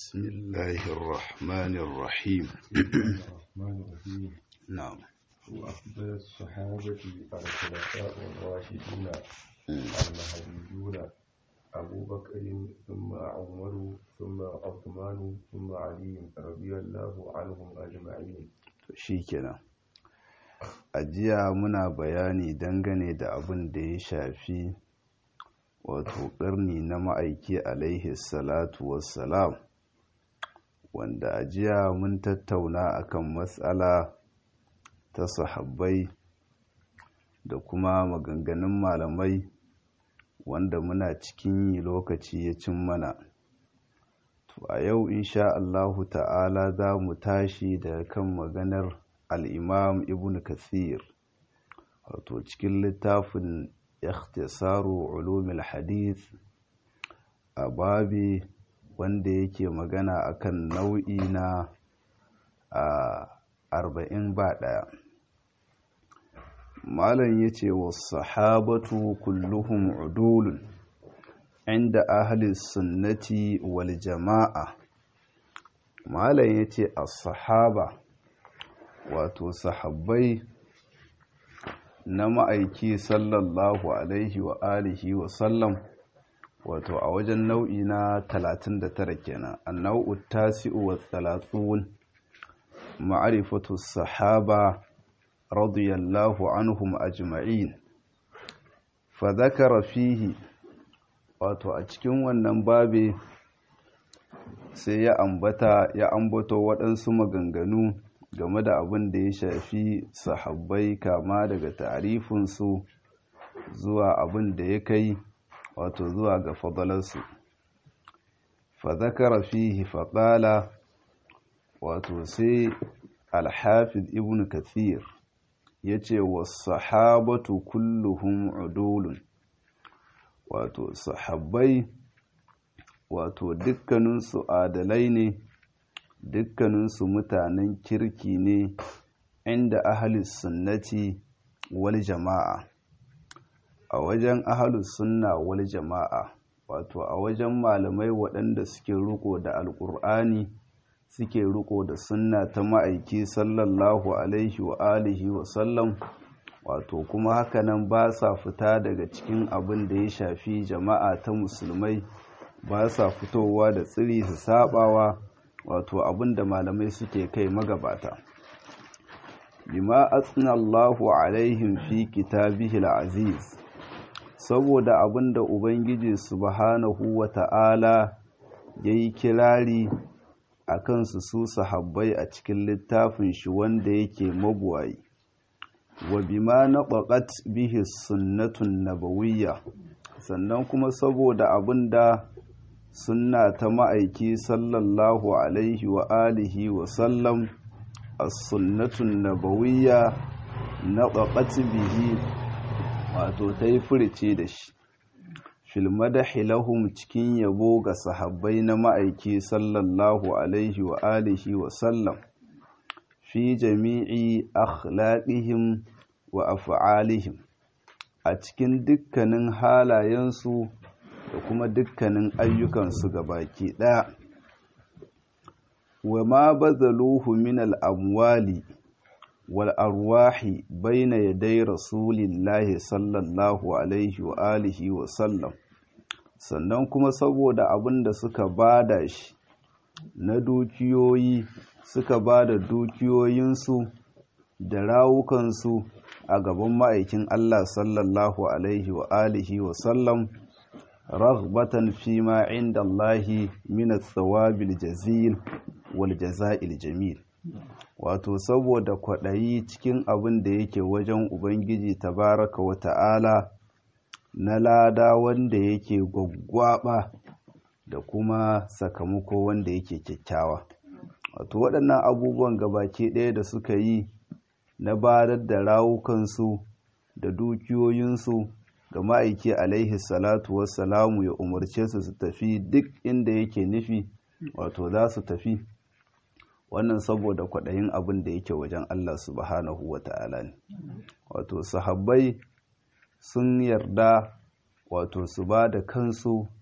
بسم الله الرحمن الرحيم الرحمن الرحيم نعم وأفضل الصحابة الخلفاء الراشدون المهديون أبو بكر ثم عمر ثم عثمان ثم علي رضي الله عنهم أجمعين shikenan a jiya muna bayani dangane da abin da ya shafi wato ƙarni na ma'aiki alaihi salatu wassalam wanda a jiya mun tattauna akan matsala ta sahabbai da kuma maganganun malamai wanda muna cikin yi lokaci ya cin mana to a yau insha Allahu ta'ala za mu tashi da kan maganar al'imam ibn kathir wato cikin littafin ikhtisaru ulumil hadith a babi wanda yake magana akan nau'i na arba'in ba ɗaya malam ya ce wa sahabatu kulluhum udulun inda ahli sunnati wal jama'a malam ya ce a sahaba wato sahabbai na ma'aiki sallallahu alaihi wa alihi wa sallam wato a wajen nau'i na 39 kenan annau'u tasi'u wa 30 ma'rifatu sahaba radiyallahu anhum ajma'in fa dhakara fihi wato a cikin wannan babe sai ya ambata ya ambato waɗansu maganganu game da abin da ya shafi sahabbai kama daga ta'arifinsu zuwa abin da ya kai wato zuwa ga fadalarsu fa zakara fihi faɗala wato sai alhafiz ibn kathir ya ce wa sahabatu kulluhum udulun wato sahabbai wato dukkaninsu adalai ne dukkaninsu mutanen kirki ne inda ahalus sunnati wal jama'a a wajen ahalus sunna wal jama'a wato a wajen malamai waɗanda suke riko da alƙur'ani suke riko da sunna ta ma'aiki sallallahu alaihi wa alihi wa sallam wato kuma hakanan ba sa fita daga cikin abin da ya shafi jama'a ta musulmai ba sa fitowa da tsiri su sabawa wato abin da malamai suke kai magabata bima asna Allahu alaihim fi kitabihi aziz saboda abin da ubangiji subhanahu wa ta'ala yayi kirari a kansu su sahabbai a cikin littafin shi wanda yake mabuwayi wa bima naqat bihi sunnatun nabawiyya sannan kuma saboda abin da sunna ta ma'aiki sallallahu alaihi wa alihi wa sallam as-sunnatun nabawiyya naqat bihi wato ta yi furice da shi fil madahi lahum cikin yabo ga sahabbai na ma'aiki sallallahu alaihi wa alihi wa sallam fi jami'i akhlaqihim wa af'alihim a cikin dukkanin halayensu da kuma dukkanin ayyukansu baki ɗaya wa ma bazaluhu min al'amwali wal arwahi baina yadai rasulillahi sallallahu alaihi wa alihi wa sallam sannan kuma saboda abin da suka bada shi na dukiyoyi suka bada dukiyoyinsu da rawukansu a gaban ma'aikin Allah sallallahu alaihi wa alihi wa sallam raghbatan fi ma inda Allahi min tsawabil jazil wal jaza'il jamil wato saboda kwaɗayi cikin abin da yake wajen ubangiji tabaraka wa ta'ala na lada wanda yake gwaggwaba da kuma sakamako wanda yake kyakkyawa wato waɗannan abubuwan gabaki ɗaya da suka yi na barar da rawukansu da dukiyoyinsu ga ma'aiki alaihi salatu wassalamu ya umarce su su tafi duk inda yake nufi wato za su tafi wannan saboda kwaɗayin abin da yake wajen Allah subhanahu wa ta'ala ne wato sahabbai sun yarda wato su ba da kansu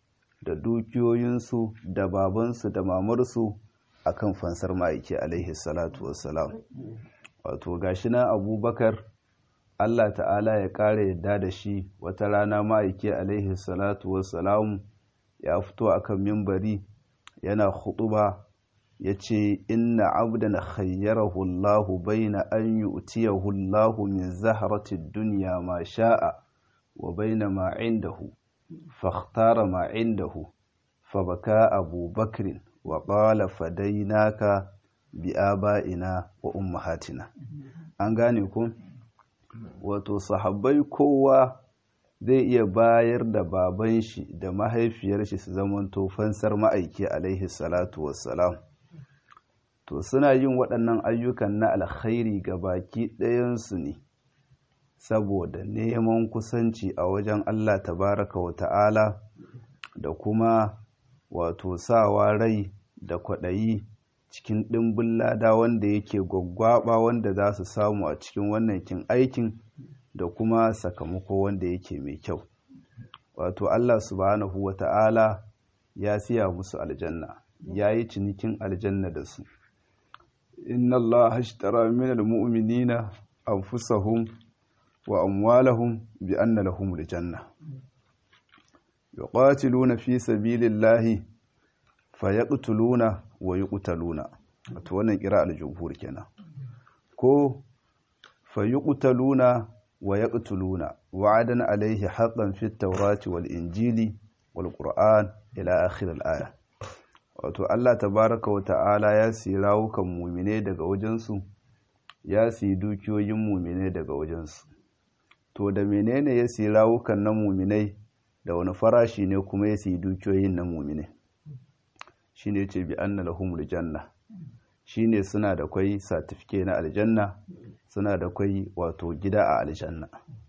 da dukiyoyinsu da babansu da mamarsu akan fansar ma'aiki alaihi salatu wassalam wato gashi na abubakar Allah ta'ala ya ƙara yadda da shi wata rana ma'aiki alaihi salatu wassalam ya fito akan mimbari yana khutuba ya ce inna abdan khayyarahu Allahu baina an yu'tiyahu Allahu min zahrati dunya ma sha'a wa baina ma indahu fakhtara ma indahu fabaka Abu Bakr wa qala fadainaka bi aba'ina wa ummahatina an gane ku wato sahabbai kowa zai iya bayar da baban shi da mahaifiyar shi su zamanto fansar ma'aiki alaihi salatu wassalam to suna yin waɗannan ayyukan na alkhairi ga baki ɗayansu ne saboda neman kusanci a wajen Allah tabaraka wa ta'ala da kuma wato sawa rai da kwaɗayi cikin ɗimbin lada wanda yake gwaggwaɓa wanda za su samu a cikin wannan kin aikin da kuma sakamako wanda yake mai kyau wato Allah subhanahu wa ta'ala ya siya musu aljanna ya yi cinikin aljanna da su inna Allah hashtara min almu'minina anfusahum wa amwalahum bi anna lahum aljanna yuqatiluna fi sabilillahi fayaqtuluna wa yuqtaluna wato wannan kira al-jumhur kenan ko fayuqtaluna wa yaqtuluna wa'adan alayhi haqqan fi at-taurati wal-injili wal-qur'an ila akhir al-aya wato Allah tabaraka wa ta'ala ya siyi rawukan mumine daga wajensu ya siyi dukiyoyin mumine daga wajensu to da menene ya siyi rawukan na muminai da wani farashi ne kuma ya siyi dukiyoyin na mumine shine ce bi anna lahumul janna shine suna da kwai satifike na aljanna suna da kwai wato gida a aljanna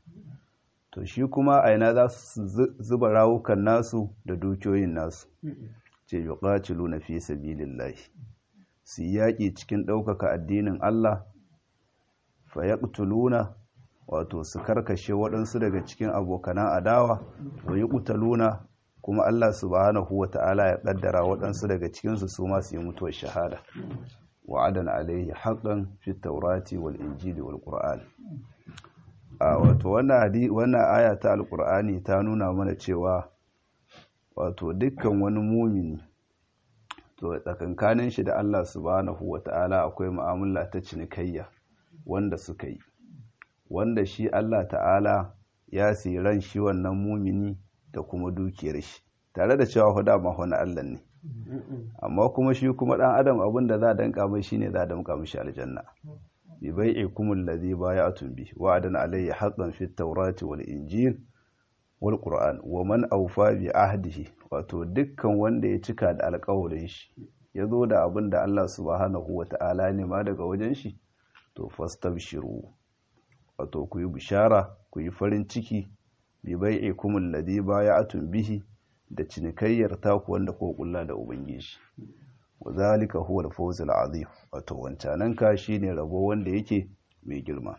to shi kuma a ina za su zuba rawukan nasu da dukiyoyin nasu ce yuqatilu na fi sabilillahi su yaƙi cikin ɗaukaka addinin Allah fa yaqtuluna wato su karkashe waɗansu daga cikin abokanan adawa wa yuqtaluna kuma Allah subhanahu wata'ala ya ƙaddara waɗansu daga cikinsu su ma su yi mutuwar shahada wa'adan alaihi haqqan fi taurati wal injili wal qur'an a wato wannan aya ta alqur'ani ta nuna mana cewa wato dukkan wani mumini to tsakankanin shi da Allah subhanahu wata'ala akwai mu'amala ta cinikayya wanda suka yi wanda shi Allah ta'ala ya ran shi wannan mumini da kuma dukiyar shi tare da cewa huda ma wani Allah ne amma kuma shi kuma dan adam abin da za a danka mai shine za a danka mishi aljanna bi bai'ikum allazi bay'atum bi wa'adan alayhi haqqan fit tawrati wal injil wal qur'an wa man awfa bi ahdihi wato dukkan wanda ya cika da alƙawarin shi ya zo da abin da Allah subhanahu wata'ala ne ma daga wajen shi to fastabshiru wato ku yi bishara ku yi farin ciki bi bai'ikum alladhi bay'atum bihi da cinikayyar taku wanda ko kulla da ubangiji wa zalika huwa al-fawz al-azim wato wancanan ka shine rabo wanda yake mai girma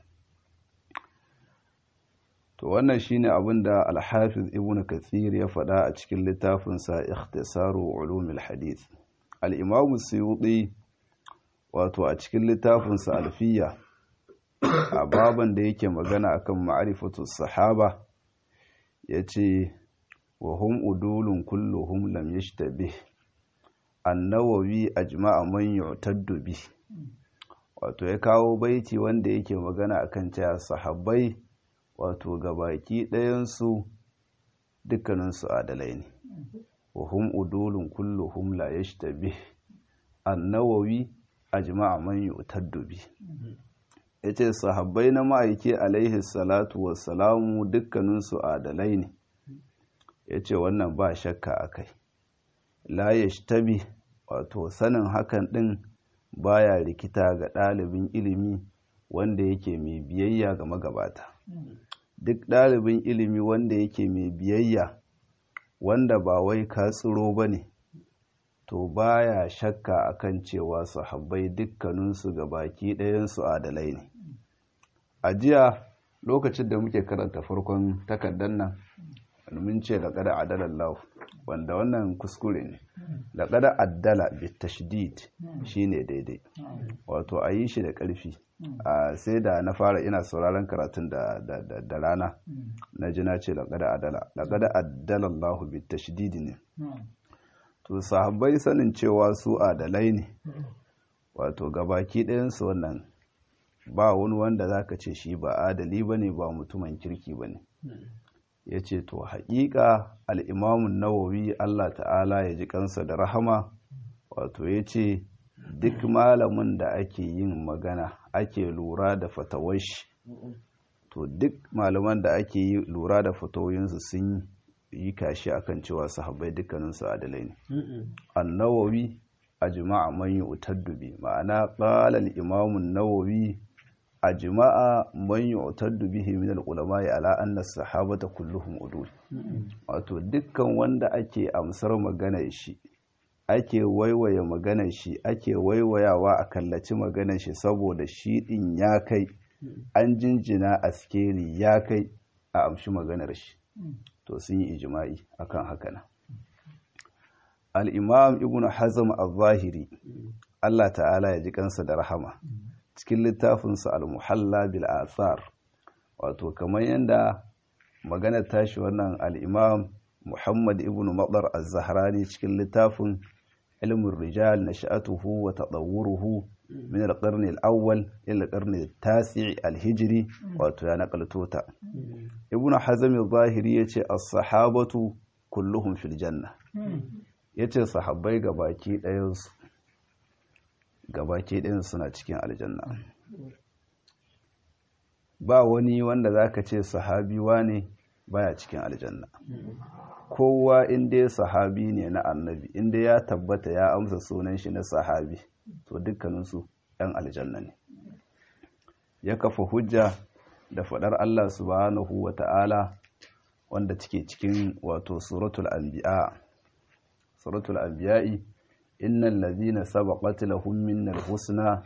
to wannan shine abin da al-hafiz ibnu kathir ya faɗa a cikin littafin sa ikhtisaru ulum al-hadith al-imam suyuti wato a cikin littafin sa alfiya a baban da yake magana akan ma'rifatu sahaba yace wa hum udulun kulluhum lam yashtabih annawawi ajma'a man yu'taddu bi wato ya kawo baiti wanda yake magana akan cewa sahabbai wato gabaki ɗayan su dukkanin su adalai ne wa hum udulun kulluhum la yashtabih annawawi ajma'a man yu'taddu bi yace sahabbai na ma'aiki alaihi salatu wassalamu dukkanin su adalai ne ya ce wannan ba shakka a kai la tabi wato sanin hakan ɗin baya rikita ga ɗalibin ilimi wanda yake mai biyayya ga magabata duk ɗalibin ilimi wanda yake mai biyayya wanda ba wai ka tsiro ba ne to baya shakka akan cewa sahabbai dukkaninsu ga baki ɗayansu adalai ne a jiya lokacin da muke karanta farkon takardar nan mun ce da kada adalar lahu wanda wannan kuskure ne laqad addala bitashdid shine daidai wato a yi shi da ƙarfi sai da na fara ina sauraron karatun da rana na ji na ce laqad adala laqad addala Allah bitashdid ne to sahabbai sanin cewa su adalai ne wato gabaki ɗayansu wannan ba wani wanda zaka ce shi ba adali bane ba mutumin kirki bane ya ce to haƙiƙa al'imamun nawawi Allah ta'ala ya ji kansa da rahama wato ya ce duk malamin da ake yin magana ake lura da fatawashi to duk malaman da ake yi lura da fatawoyinsu sun yi kashi akan cewa sahabbai dukkaninsu adalai ne annawawi a jima'a man yi utaddubi ma'ana ƙalal imamun nawawi a jima'a man yu'taddu bihi min al-ulama ala anna as-sahabata kulluhum udul wato dukkan wanda ake amsar maganar shi ake waiwaye maganar shi ake waiwayawa a kallaci maganar shi saboda shi din ya kai an jinjina askeri ya kai a amshi maganar shi to sun yi ijma'i akan haka nan al-imam ibnu hazm al-zahiri Allah ta'ala ya ji kansa da rahama cikin littafinsa al-muhalla bil athar wato kamar yadda magana tashi wannan al-imam Muhammad ibn Madar az-Zahrani cikin littafin ilmin rijal nasha'atuhu wa tadawwuruhu min al-qarn al-awwal ila al-qarn al-tasi' al-hijri wato ya nakalto ta Ibn Hazm al-Zahiri yace as-sahabatu kulluhum fil janna yace sahabbai gabaki ɗayan su gabaki ɗin suna cikin aljanna ba wani wanda za ka ce sahabi ne baya cikin aljanna kowa inda ya sahabi ne na annabi inda ya tabbata ya amsa sunan shi na sahabi to dukkaninsu ‘yan aljanna ne ya kafa hujja da faɗar Allah subhanahu wa ta'ala wanda take cikin wato suratul anbiya suratul anbiya'i innal ladhina sabaqat lahum minnal husna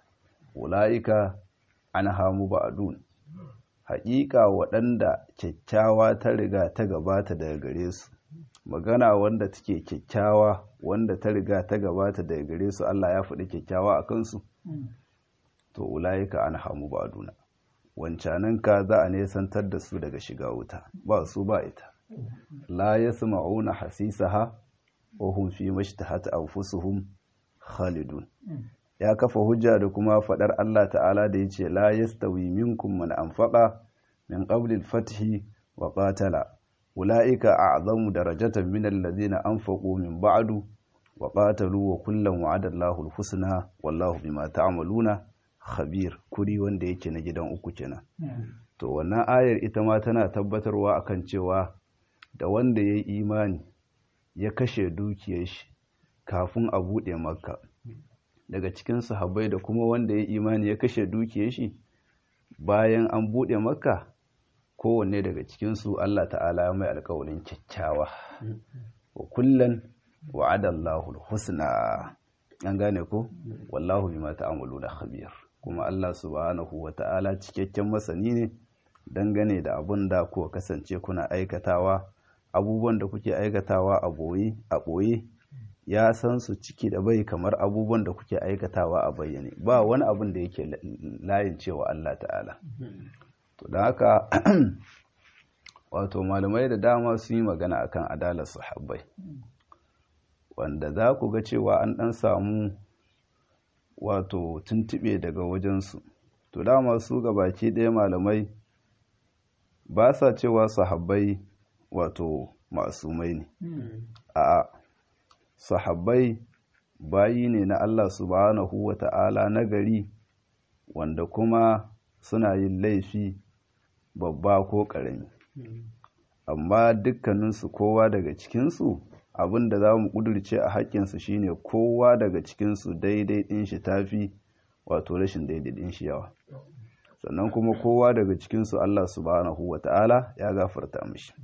ulaika anha mubadun haƙiƙa waɗanda kyakkyawa ta riga ta gabata daga gare su magana wanda take kyakkyawa wanda ta riga ta gabata daga gare su Allah ya faɗi kyakkyawa a kansu to ulaika anha mubaduna wancanan ka za a nesantar da su daga shiga wuta ba su ba ita la yasma'una hasisaha wahum fi mashtahat anfusuhum khalidun ya kafa hujja da kuma fadar Allah ta'ala da yace la yastawi minkum man anfaqa min qabli al-fath wa qatala ulaika a'zamu darajatan min alladhina anfaqu min ba'du wa qatalu wa kullan wa'ada Allahu al-husna wallahu bima ta'maluna khabir kuri wanda yake na gidan uku kenan to wannan ayar ita ma tana tabbatarwa akan cewa da wanda yayi imani ya kashe dukiyar shi kafin a buɗe makka daga cikin sahabbai da kuma wanda ya imani ya kashe dukiyar shi bayan an buɗe makka kowanne daga cikinsu Allah ta'ala ya mai alƙawarin kyakkyawa wa kullan wa'ada Allahu husna an gane ko wallahu bima ta'maluna khabir kuma Allah subhanahu wa ta'ala cikakken masani ne dangane da abun da kuka kasance kuna aikatawa abubuwan da kuke aikatawa a boye a boye ya san su ciki da bai kamar abubuwan da kuke aikatawa a bayyane ba wani abun da yake layin cewa Allah ta'ala to da haka wato malamai da dama sun yi magana akan adalar sahabbai wanda za ku ga cewa an dan samu wato tuntube daga wajensu to dama su ga baki ɗaya malamai ba sa cewa sahabbai wato masumai ne a sahabbai bayi ne na Allah subhanahu wa ta'ala na gari wanda kuma suna yin laifi babba ko ƙarami amma dukkaninsu kowa daga cikinsu abin da za mu ƙudurce a haƙƙinsu shine kowa daga cikinsu daidai ɗin shi tafi wato rashin daidai ɗin shi yawa sannan kuma kowa daga cikinsu Allah subhanahu wa ta'ala ya gafarta mishi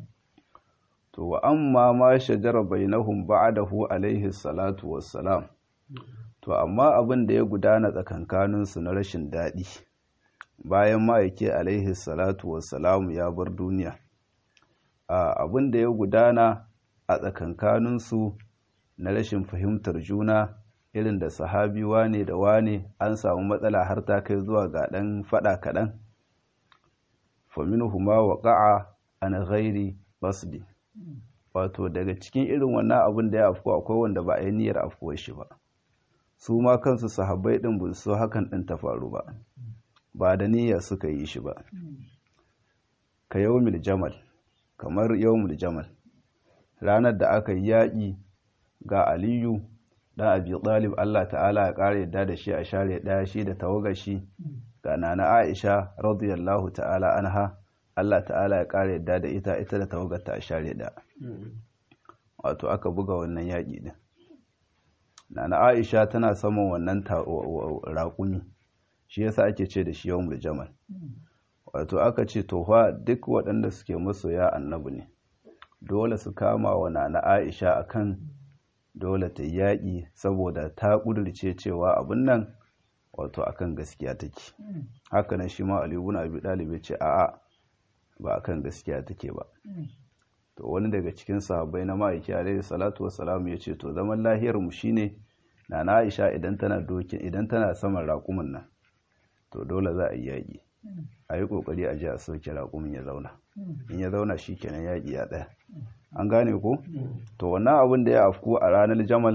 to wa amma ma shajara bainahum ba'dahu alaihi salatu wassalam to amma abin da ya gudana tsakankaninsu na rashin daɗi bayan ma'aike alaihi salatu wassalamu ya bar duniya abin da ya gudana a tsakankaninsu na rashin fahimtar juna irin da sahabi wane da wane an samu matsala har ta kai zuwa ga ɗan faɗa kaɗan faminuhuma waƙa'a an ghairi basdi wato daga cikin irin wannan abin da ya afko akwai wanda ba a yi niyyar afkuwar shi ba su ma kansu sahabbai ɗin ba su hakan ɗin ta faru ba ba da niyya suka yi shi ba ka yawmil jamal kamar yawmil jamal ranar da aka yi yaƙi ga aliyu dan abi talib Allah ta'ala ya ƙara yadda da shi a share ɗaya shi da tawagashi ga nana aisha radiyallahu ta'ala anha Allah ta'ala ya ƙara yadda da ita ita da tawagarta a share ɗaya wato aka buga wannan yaƙi din nana aisha tana saman wannan raƙumi shi yasa ake ce da shi yawmul jamal wato aka ce to fa duk waɗanda suke masoya annabi ne dole su kama wa nana aisha akan dole ta yaƙi saboda ta ƙudurce cewa abin nan wato akan gaskiya take haka nan shi ma alibun abi ɗalibai ce a'a ba akan gaskiya take ba to wani daga cikin sahabbai na ma'aiki alaihi salatu wassalam ya ce to zaman lahiyar mu shine nana aisha idan tana dokin idan tana saman raƙumin nan to dole za a yi yaƙi a yi ƙoƙari a ji a soke raƙumin ya zauna in ya zauna shi kenan yaƙi ya ɗaya an gane ko to wannan abin da ya afku a ranar jamal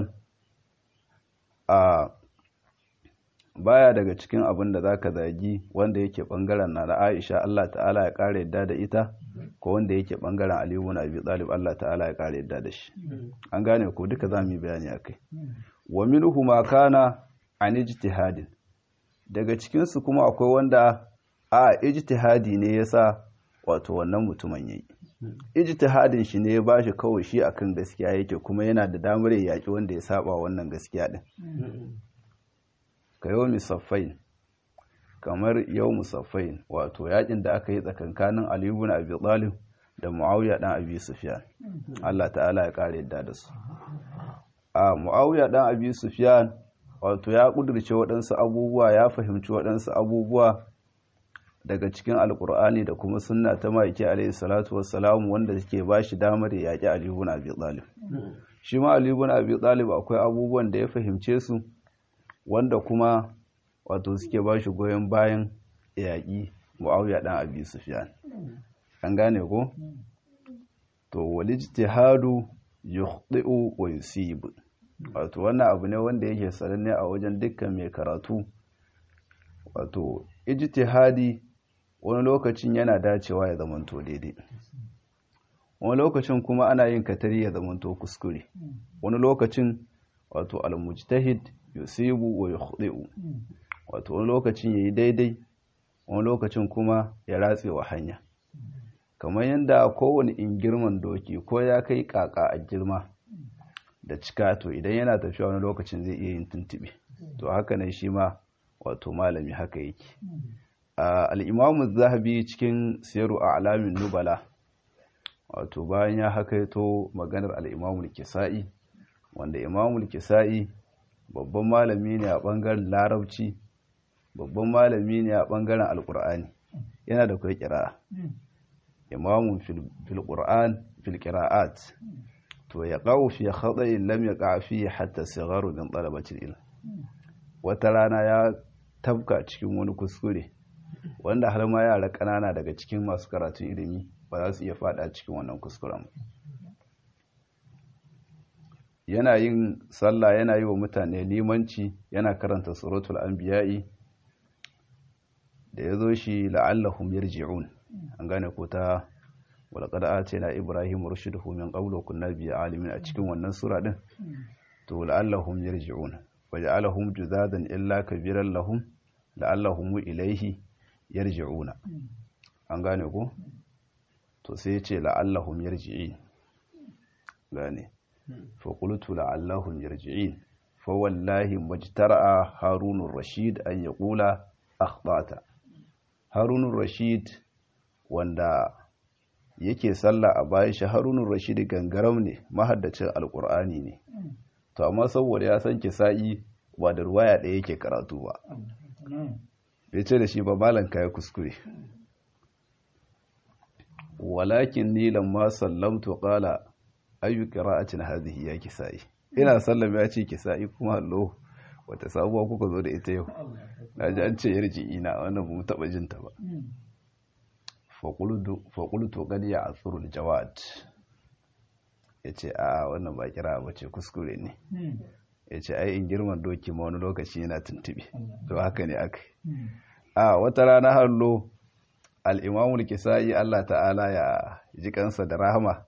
a baya daga cikin abin da zaka zagi wanda yake bangaren na Aisha Allah ta'ala ya kare yadda da ita ko wanda yake bangaren Ali ibn Abi Talib Allah ta'ala ya kare yadda da shi an gane ko duka zamu yi bayani akai wa minhu ma kana an ijtihadin daga cikin su kuma akwai wanda a ijtihadi ne yasa wato wannan mutumin yayi ijtihadin shi ne ya bashi kawai shi akan gaskiya yake kuma yana da damar ya yaki wanda ya saba wannan gaskiya din ka yau musaffain kamar yau musaffain wato yakin da aka yi tsakankanin Ali ibn Abi Talib da Muawiya dan Abi Sufyan Allah ta'ala ya kare yadda da su a Muawiya dan Abi Sufyan wato ya kudurce waɗansu abubuwa ya fahimci waɗansu abubuwa daga cikin alkur'ani da kuma sunna ta maiki alaihi salatu wassalam wanda suke ba shi damar ya yaƙi Ali ibn Abi Talib shi ma Ali ibn Abi Talib akwai abubuwan da ya fahimce su wanda kuma wato suke ba shi goyon bayan yaƙi Muawiya dan Abi Sufyan an gane ko to wal ijtihadu yukhti'u wa yusib wato wannan abu ne wanda yake sananne a wajen dukkan mai karatu wato ijtihadi wani lokacin yana dacewa ya zamanto daidai wani lokacin kuma ana yin katari ya zamanto kuskure wani lokacin wato al-mujtahid yusibu wa yukhdi'u wato wani lokacin yayi daidai wani lokacin kuma ya ratse wa hanya kamar yadda kowane in girman doki ko ya kai kaka a girma da cika to idan yana tafiya wani lokacin zai iya yin tuntube to haka ne shi ma wato malami haka yake al'imamu zahabi cikin siyaru a alamin nubala wato bayan ya hakaito maganar al'imamu kisa'i wanda imamu kisa'i babban malami ne a ɓangaren larabci babban malami ne a ɓangaren alƙur'ani yana da kai ƙira'a imamun filƙur'an filƙira'at to ya ƙawo fi haɗayin lam ya ƙafi hatta sigaru don ɗalabacin ilm wata rana ya tabka cikin wani kuskure wanda har ma yara ƙanana daga cikin masu karatun ilimi ba za su iya fada cikin wannan kuskuren yana yin sallah yana yi wa mutane limanci yana karanta suratul anbiya'i da ya zo shi la'allahum yarji'un an gane ko ta walaqad atina ibrahim rushdahu min qablu kunna bi alimin a cikin wannan sura din to la'allahum yarji'un waja'alahum juzadan illa kabiran lahum la'allahum ilaihi yarji'una an gane ko to sai ya ce la'allahum yarji'in gane fa qultu la'allahum yarji'in fa wallahi majtara'a harunur rashid an yaqula akhtata harunur rashid wanda yake sallah a bayan shi harunur rashid gangaram ne mahaddacin alqur'ani ne to amma saboda ya san kisa'i ba da ruwaya ɗaya yake karatu ba bai ce da shi ba malan ya kuskure walakin ni lamma sallamtu qala ayyu qira'atin hadhihi ya kisa'i ina sallama ya ce kisa'i kuma allo wata sabuwa kuka zo da ita yau na ji an ce yarji ina wannan ba mu taɓa jin ta ba faƙultu gani ya asurul jawad ya ce a wannan ba kira ba ce kuskure ne ya ce ai in girman doki ma wani lokaci yana tuntuɓe to haka ne aka a wata rana hallo al'imamul kisa'i allah ta'ala ya ji kansa da rahama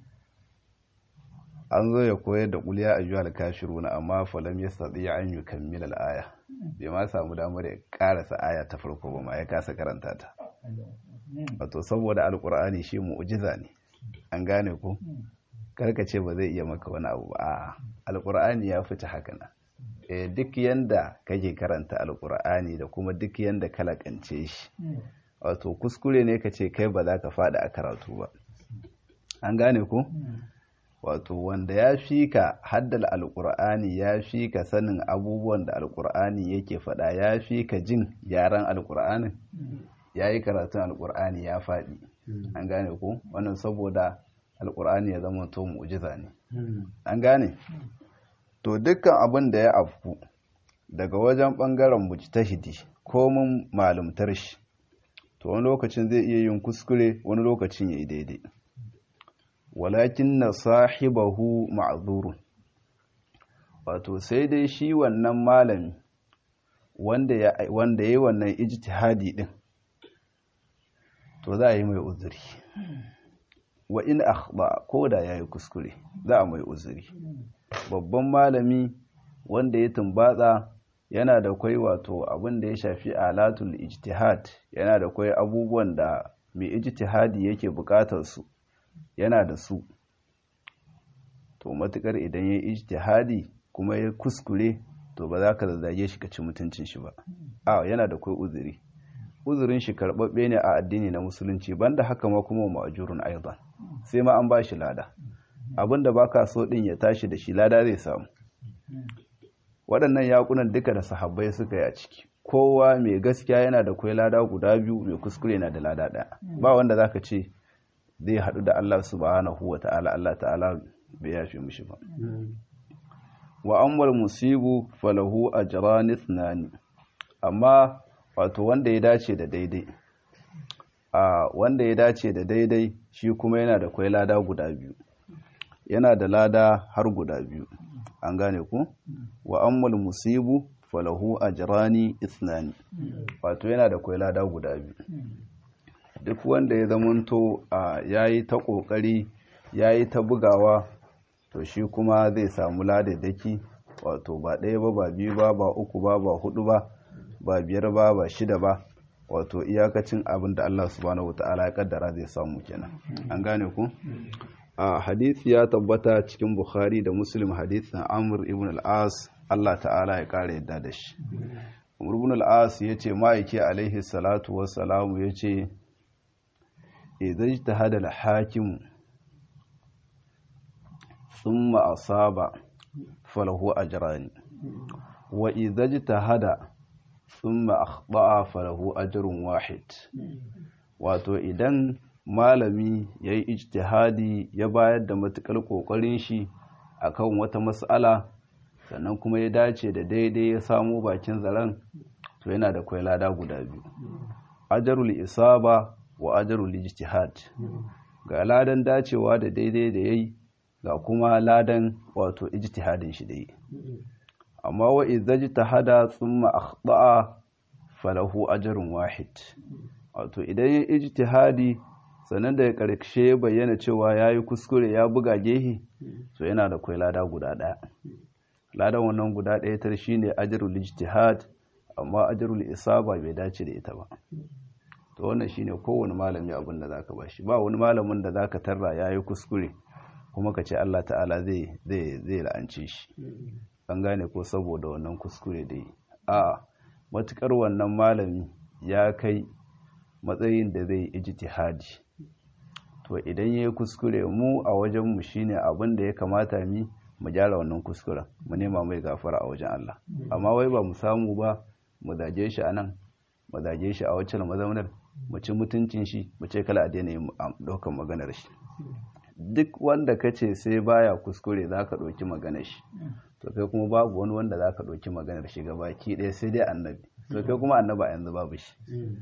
an zo ya koyar da kuliya a juwa kafiruna amma falam ya sadi an yi kammila aya bai ma samu damar ya karasa aya ta farko ba ma ya kasa karanta ta wato saboda alkur'ani shi mu'jiza ne an gane ko karkace ba zai iya maka wani abu ba alkur'ani ya fita haka na duk yanda kake karanta alkur'ani da kuma duk yanda ka lakance shi wato kuskure ne ka ce kai ba za ka faɗi a karatu ba an gane ko wato wanda ya fi ka haddal alkur'ani ya fi ka sanin abubuwan da alkur'ani yake faɗa ya fi ka jin yaren alkur'anin ya yi karatun alkur'ani ya faɗi an gane ko wannan saboda alkur'ani ya zama to mu'jiza ne an gane to dukkan abin da ya afku daga wajen ɓangaren mujtahidi ko mun malumtar shi to wani lokacin zai iya yin kuskure wani lokacin ya yi daidai walakin na sahibahu ma'azurun wato sai dai shi wannan malami wanda ya yi wannan ijtihadi din to za a yi mai uzuri wa in akhba ko da ya yi kuskure za a mai uzuri babban malami wanda ya tumbatsa yana da kwai wato abin da ya shafi alatul ijtihad yana da kwai abubuwan da mai ijtihadi yake bukatar su yana da su to matukar idan ya ijtihadi kuma ya kuskure to ba za ka zazzage shi ka ci mutuncin shi ba a yana da kai uzuri uzurin shi karɓaɓɓe ne a addini na musulunci banda haka ma kuma ma'ajurun aidan sai ma an ba shi lada abinda baka so din ya tashi da shi lada zai samu waɗannan yakunan duka da sahabbai suka yi a ciki kowa mai gaskiya yana da kwai lada guda biyu mai kuskure yana da lada ɗaya ba wanda zaka ce zai haɗu da Allah subhanahu wa ta'ala Allah ta'ala bai yafe mishi ba wa amwal musibu falahu ajran ithnani amma wato wanda ya dace da daidai a wanda ya dace da daidai shi kuma yana da kwai lada guda biyu yana da lada har guda biyu an gane ku wa amwal musibu falahu ajrani ithnani wato yana da kwai lada guda biyu duk wanda ya zamanto a yayi ta kokari yayi ta bugawa to shi kuma zai samu ladadaki wato ba ɗaya ba ba biyu ba ba uku ba ba hudu ba ba biyar ba ba shida ba wato iyakacin abin da Allah subhanahu wataala ya kaddara zai samu kenan an gane ku a hadisi ya tabbata cikin Bukhari da Muslim hadisin Amr ibn al-As Allah ta'ala ya kare yadda da shi Amr ibn al-As yace ma'aiki alaihi salatu wassalamu yace idan ijtahada al-hakim thumma asaba falahu ajrani wa idza ijtahada thumma akhta'a falahu ajrun wahid wato idan malami yayi ijtihadi ya bayar da matukar kokarin shi akan wata mas'ala sannan kuma ya dace da daidai ya samu bakin zaren to yana da kwai lada guda biyu ajrul isaba wa ajrul ijtihad ga ladan dacewa da daidai da yayi ga kuma ladan wato ijtihadin shi da yi amma wa idza thumma akhta'a falahu ajrun wahid wato idan ya ijtihadi sannan da karshe bayyana cewa yayi kuskure ya buga gehi to yana da kai lada guda daya ladan wannan guda daya tar shine ajrul ijtihad amma ajrul isaba bai dace da ita ba to wannan shine kowane malami abin da zaka bashi ba wani malamin da zaka tarra yayi kuskure kuma ka ce Allah ta'ala zai zai zai la'ance shi an gane ko saboda wannan kuskure da yi a matukar wannan malami ya kai matsayin da zai ijtihadi to idan yayi kuskure mu a wajen mu shine abin da ya kamata mi mu gyara wannan kuskuren mu nema mai gafara a wajen Allah amma wai ba mu samu ba mu zage shi anan mu zage shi a wacce mazaunar mu ci mutuncin shi mu ce kala a daina yin daukan maganar shi duk wanda ka ce sai baya kuskure za ka ɗauki maganar shi to kai kuma babu wani wanda za ka ɗauki maganar shi baki ɗaya sai dai annabi to kai kuma annaba yanzu babu shi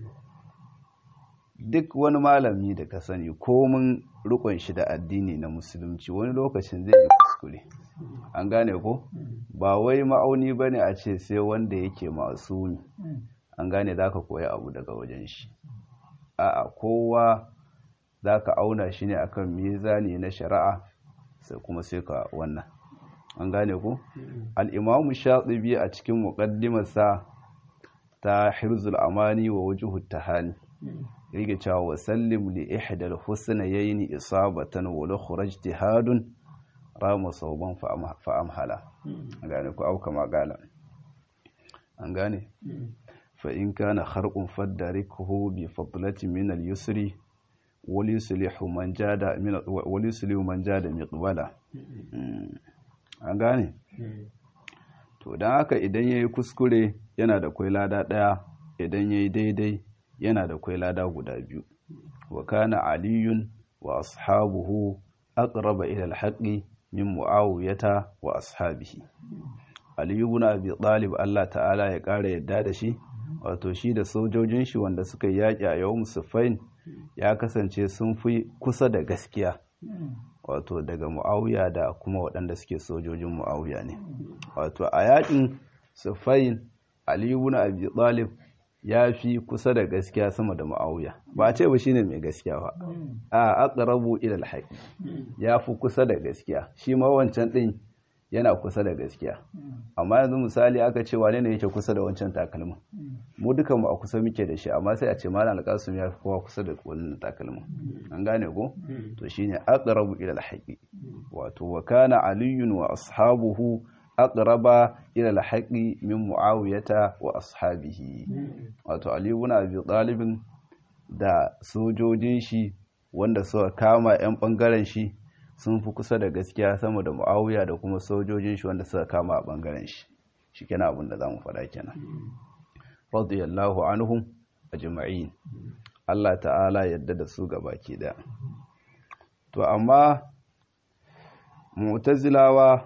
duk wani malami da ka sani komin rukun shi da addini na musulunci wani lokacin zai yi kuskure an gane ko ba wai ma'auni ba ne a ce sai wanda yake masumi an gane za ka koya abu daga wajen shi a'a kowa za ka auna shi ne akan mizani na shari'a sai kuma sai ka wannan an gane ku al'imamu shatsibi a cikin muƙaddimarsa ta hirzul amani wa wajuhu tahani rike cewa wa sallim li ihdal husnayayn isabatan wa la kharaj tihadun rama sauban fa amhala an gane ku auka magala an gane fa in kana kharqun fadarikuhu bi fadlati min al yusri wal yuslihu man jada min wal yuslihu man jada miqbala an gane to dan haka idan yayi kuskure yana da kwai lada daya idan yayi daidai yana da kwai lada guda biyu wa kana aliyun wa ashabuhu aqraba ila alhaqi min muawiyata wa ashabihi aliyu ibn abi talib Allah ta'ala ya kara yadda da shi wato shi da sojojin shi wanda suka yaki a yawm sufain ya kasance sun fi kusa da gaskiya wato daga muawiya da kuma waɗanda suke sojojin muawiya ne wato a yakin sufain aliyu ibn abi talib ya fi kusa da gaskiya sama da ma'auya ba a ce ba shine mai gaskiya ba a aqrabu ila alhaq ya fi kusa da gaskiya shi ma wancan din yana kusa da gaskiya amma yanzu misali aka ce wane ne yake kusa da wancan takalmin mu dukan mu a kusa muke da shi amma sai a ce malam alqasim ya fi kowa kusa da wannan takalmin an gane ko to shine aqrabu ila alhaq wato wa kana aliyun wa ashabuhu aqraba ila al-haqqi min muawiyata wa ashabihi wato ali ibn abi talib da sojojin shi wanda suka kama yan bangaren shi sun fi kusa da gaskiya sama da muawiya da kuma sojojin shi wanda suka kama a bangaren shi shikenan abin da zamu faɗa kenan radiyallahu anhum ajma'in Allah ta'ala yadda da su gabaki daya to amma mu'tazilawa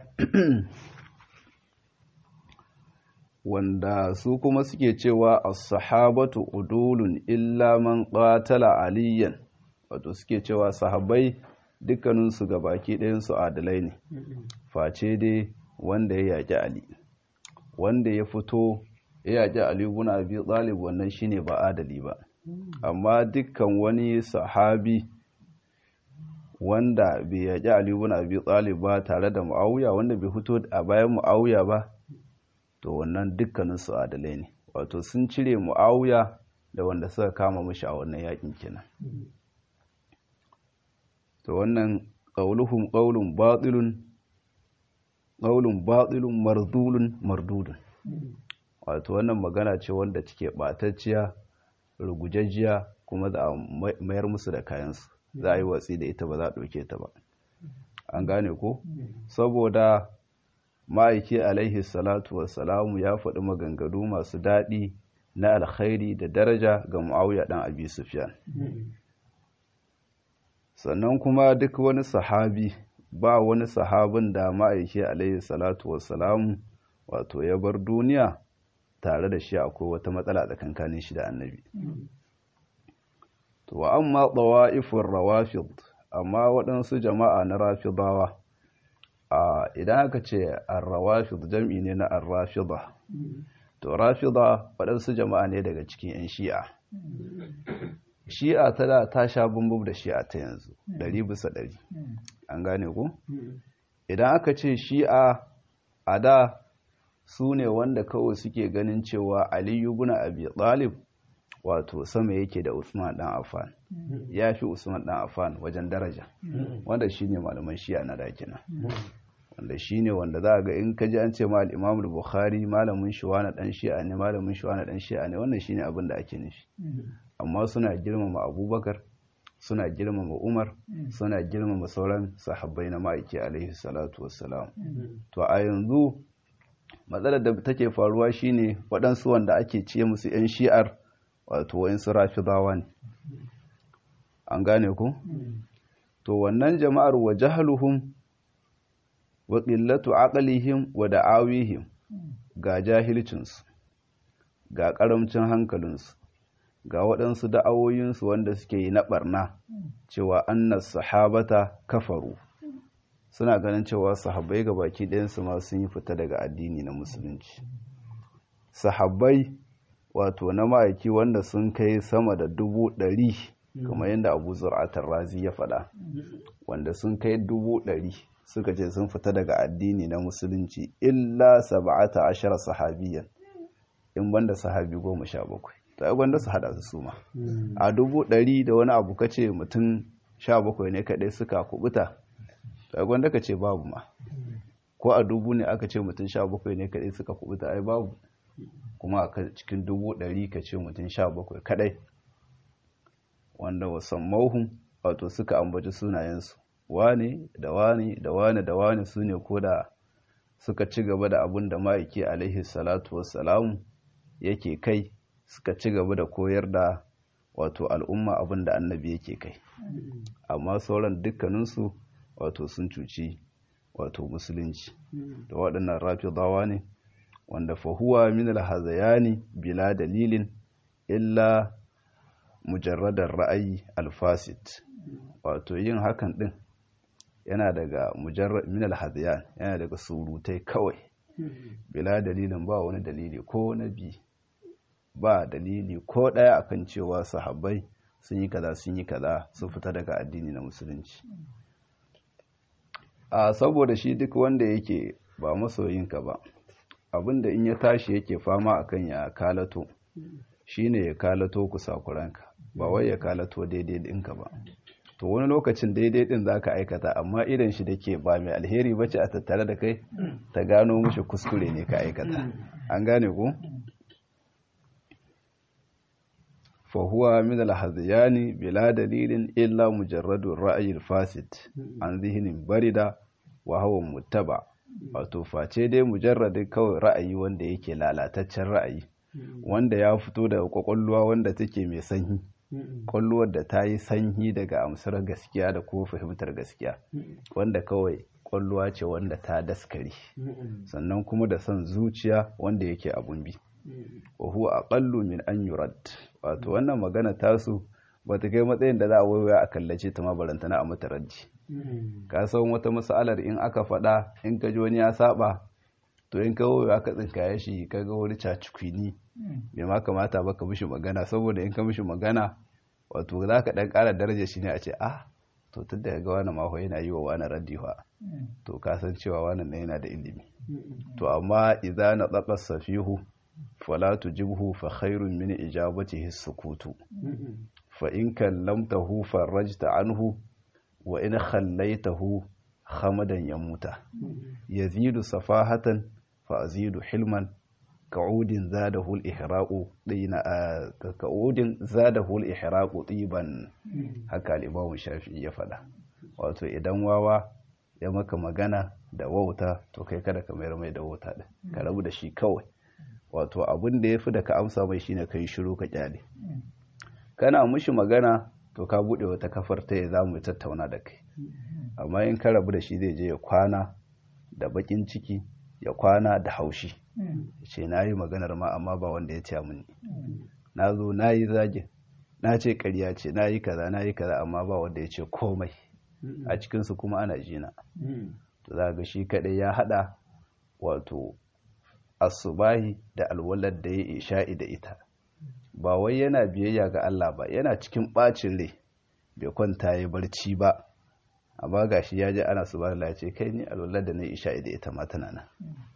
wanda su kuma suke cewa as-sahabatu udulun illa man qatala aliyan wato suke cewa sahabbai dukkanin su gabaki ɗayan su adalai ne face dai wanda ya yaki ali wanda ya fito ya yaki ali ibn abi talib wannan shine ba adali ba amma dukkan wani sahabi wanda bai yaki ali ibn abi talib ba tare da muawiya wanda bai fito a bayan muawiya ba to wannan dukkaninsu adalai ne wato sun cire mu'awiya da wanda suka kama mashi a wannan yakin kenan to wannan qauluhum qaulun batilun qaulun batilun mardulun mardudun wato wannan magana ce wanda cike batacciya rugujajjiya kuma za a mayar musu da kayansu za a yi watsi da ita ba za a ɗauke ta ba an gane ko saboda ma'aiki alaihi salatu wassalamu ya faɗi maganganu masu daɗi na alkhairi da daraja ga mu'awiya ɗan abi sufyan sannan kuma duk wani sahabi ba wani sahabin da ma'aiki alaihi salatu wassalamu wato ya bar duniya tare da shi akwai wata matsala tsakankanin shi da annabi to wa amma tsawa'ifin rawafid amma waɗansu jama'a na rafidawa a idan aka ce arrawafid jam'i ne na arrafida to rafida waɗansu jama'a ne daga cikin 'yan shi'a shi'a ta da ta sha bumbub da shi'a ta yanzu ɗari bisa ɗari an gane ku idan aka ce shi'a a da su ne wanda kawai suke ganin cewa aliyu buna abi talib wato sama yake da usman dan affan ya fi usman dan affan wajen daraja wanda shine malaman shi'a na dakina wanda shine wanda za a ga in ka ji an ce ma al-imam bukhari malamin shi wani dan shi'a ne malamin shi wani dan shi'a ne wannan shine abin da ake nufi amma suna girmama abubakar suna girmama umar suna girmama sauran sahabbai na ma'aiki alaihi salatu wassalam to a yanzu matsalar da take faruwa shine waɗansu wanda ake ce musu 'yan shi'ar wato wayansu rafidawa ne an gane ku to wannan jama'ar wa jahluhum wa qillatu aqlihim wa da'awihim ga jahilcinsu ga karamcin hankalinsu ga waɗansu da'awoyinsu wanda suke yi na ɓarna cewa annas sahabata kafaru suna ganin cewa sahabbai ga baki ɗayansu ma sun yi fita daga addini na musulunci sahabbai wato na ma'aiki wanda sun kai sama da dubu ɗari kamar yadda abu zur'atar razi ya faɗa wanda sun kai dubu ɗari suka ce sun fita daga addini na musulunci illa saba'ata ashara sahabiyan in banda sahabi goma sha bakwai ta gwanda su hada su suma a dubu ɗari da wani abu ka ce mutum sha bakwai ne kaɗai suka kubuta ta gwanda ka ce babu ma ko a dubu ne aka ce mutum sha bakwai ne kaɗai suka kubuta ai babu kuma a cikin dubu ɗari ka ce mutum sha bakwai kaɗai wanda wasan mauhun wato suka ambaci sunayensu wane da wane da wane da wane su ne ko da suka ci gaba da abin da ma'aiki alaihi salatu wassalamu yake kai suka ci gaba da koyar da wato al'umma abin da annabi yake kai amma sauran dukkaninsu wato sun cuci wato musulunci da waɗannan rafidawa ne wanda fahuwa min alhazayani bila dalilin illa mujarradar ra'ayi alfasit wato yin hakan din yana daga mujarrad min alhazayan yana daga surutai kawai bila dalilin ba wani dalili ko na bi ba dalili ko ɗaya akan cewa sahabbai sun yi kaza sun yi kaza sun fita daga addini na musulunci a saboda shi duk wanda yake ba masoyinka ba abinda in ya tashi yake fama akan ya kalato shine ya kalato kusakuranka ba wai ya kalato daidai ɗinka ba to wani lokacin daidai ɗin za ka aikata amma idan shi da ke ba mai alheri ba ce a tattare da kai ta gano mushi kuskure ne ka aikata an gane ku? fahuwa min alhaziyani bila dalilin illa mujarradun ra'ayin fasid an zihinin barida wa hawan mutaba wato face dai mujarradin kawai ra'ayi wanda yake lalataccen ra'ayi wanda ya fito daga kwakwalwa wanda take mai sanyi kwalluwar da ta yi sanyi daga amsar gaskiya da kuma fahimtar gaskiya wanda kawai kwalluwa ce wanda ta daskare sannan kuma da son zuciya wanda yake abun bi wa huwa aqallu min an yurad wato wannan magana tasu bata kai matsayin da za a waiwaya a kallace ta mabarantana a mata raddi ka san wata mas'alar in aka faɗa in ka ji wani ya saba to in ka waiwaya ka tsinkaye shi ka ga wani cacikwini bai ma kamata ba ka mishi magana saboda in ka mishi magana wato za ka ɗan ƙara daraja shi ne a ce ah to tun da ga wani maho yana yi wa wani raddi to ka san cewa wannan yana da ilimi to amma idza na tsaka safihu fala tujibhu fa khairun min ijabatihi sukutu fa in kallamtahu farajta anhu wa in khallaitahu khamadan yamuta yazidu safahatan fa azidu hilman ka'udin zadahu al-ihraqu dina ka'udin zadahu al-ihraqu tiban haka al-Imam Shafi'i ya faɗa wato idan wawa ya maka magana da wauta to kai kada ka mayar mai da wauta din ka rabu da shi kawai wato abin da yafi da ka amsa mai shine kai shiru ka kyale kana mushi magana to ka bude wata kafar ta ya zamu tattauna da kai amma in ka rabu da shi zai je ya kwana da bakin ciki ya kwana da haushi ce na yi maganar ma amma ba wanda ya ce mini na zo na yi zagin na ce karya ce na yi kaza na yi kaza amma ba wanda ya ce komai a cikinsu kuma ana jina to za ga shi kadai ya hada wato asubahi da alwalar da ya isha'i da ita ba wai yana biyayya ga Allah ba yana cikin bacin rai bai kwanta ya barci ba amma gashi ya je ana subhanallah ce kai ni alwalar da na isha'i da ita ma tana nan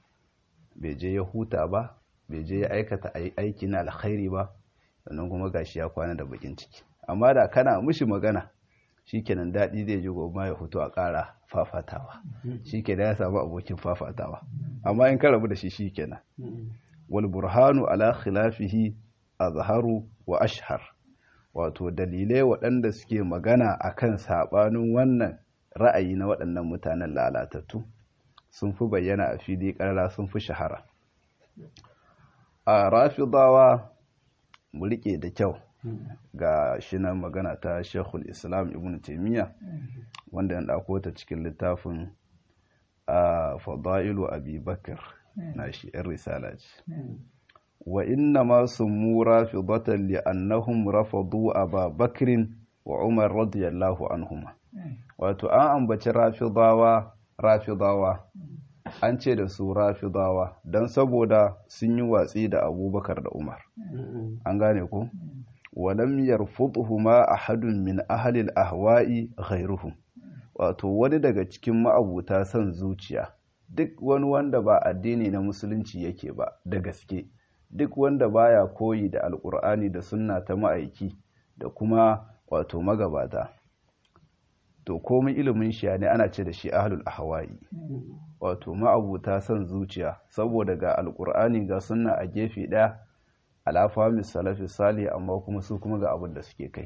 bai je ya huta ba bai je ya aikata aiki na alkhairi ba sannan kuma gashi ya kwana da bakin ciki amma da kana mushi magana shikenan daɗi zai ji goma ya fito a ƙara fafatawa shikenan ya samu abokin fafatawa amma in ka rabu da shi shikenan wal burhanu ala khilafihi azharu wa ashhar wato dalilai waɗanda suke magana akan saɓanin wannan ra'ayi na waɗannan mutanen lalatattu sun fi bayyana a fili ƙarara sun fi shahara a rafidawa mu riƙe da kyau ga shi nan magana ta shekul islam ibn taimiyya wanda ya ɗauko ta cikin littafin a fada'ilu abi bakar na shi ‘yan risala ce wa inna ma summu rafidatan li annahum rafadu aba bakrin wa umar radiyallahu anhuma wato an ambaci rafidawa rafidawa an ce da su rafidawa don saboda sun yi watsi da abubakar da umar an gane ku walam yarfuduhuma ahadun min ahlil ahwa'i ghairuhum wato wani daga cikin ma'abuta son zuciya duk wani wanda ba addini na musulunci yake ba da gaske duk wanda baya koyi da alkur'ani da sunna ta ma'aiki da kuma wato magabata to komai ilimin shi ne ana ce da shi ahlul ahwa'i wato ma'abuta son zuciya saboda ga alkur'ani ga sunna a gefe ɗaya alafamis salafi sali amma kuma su kuma ga abin da suke kai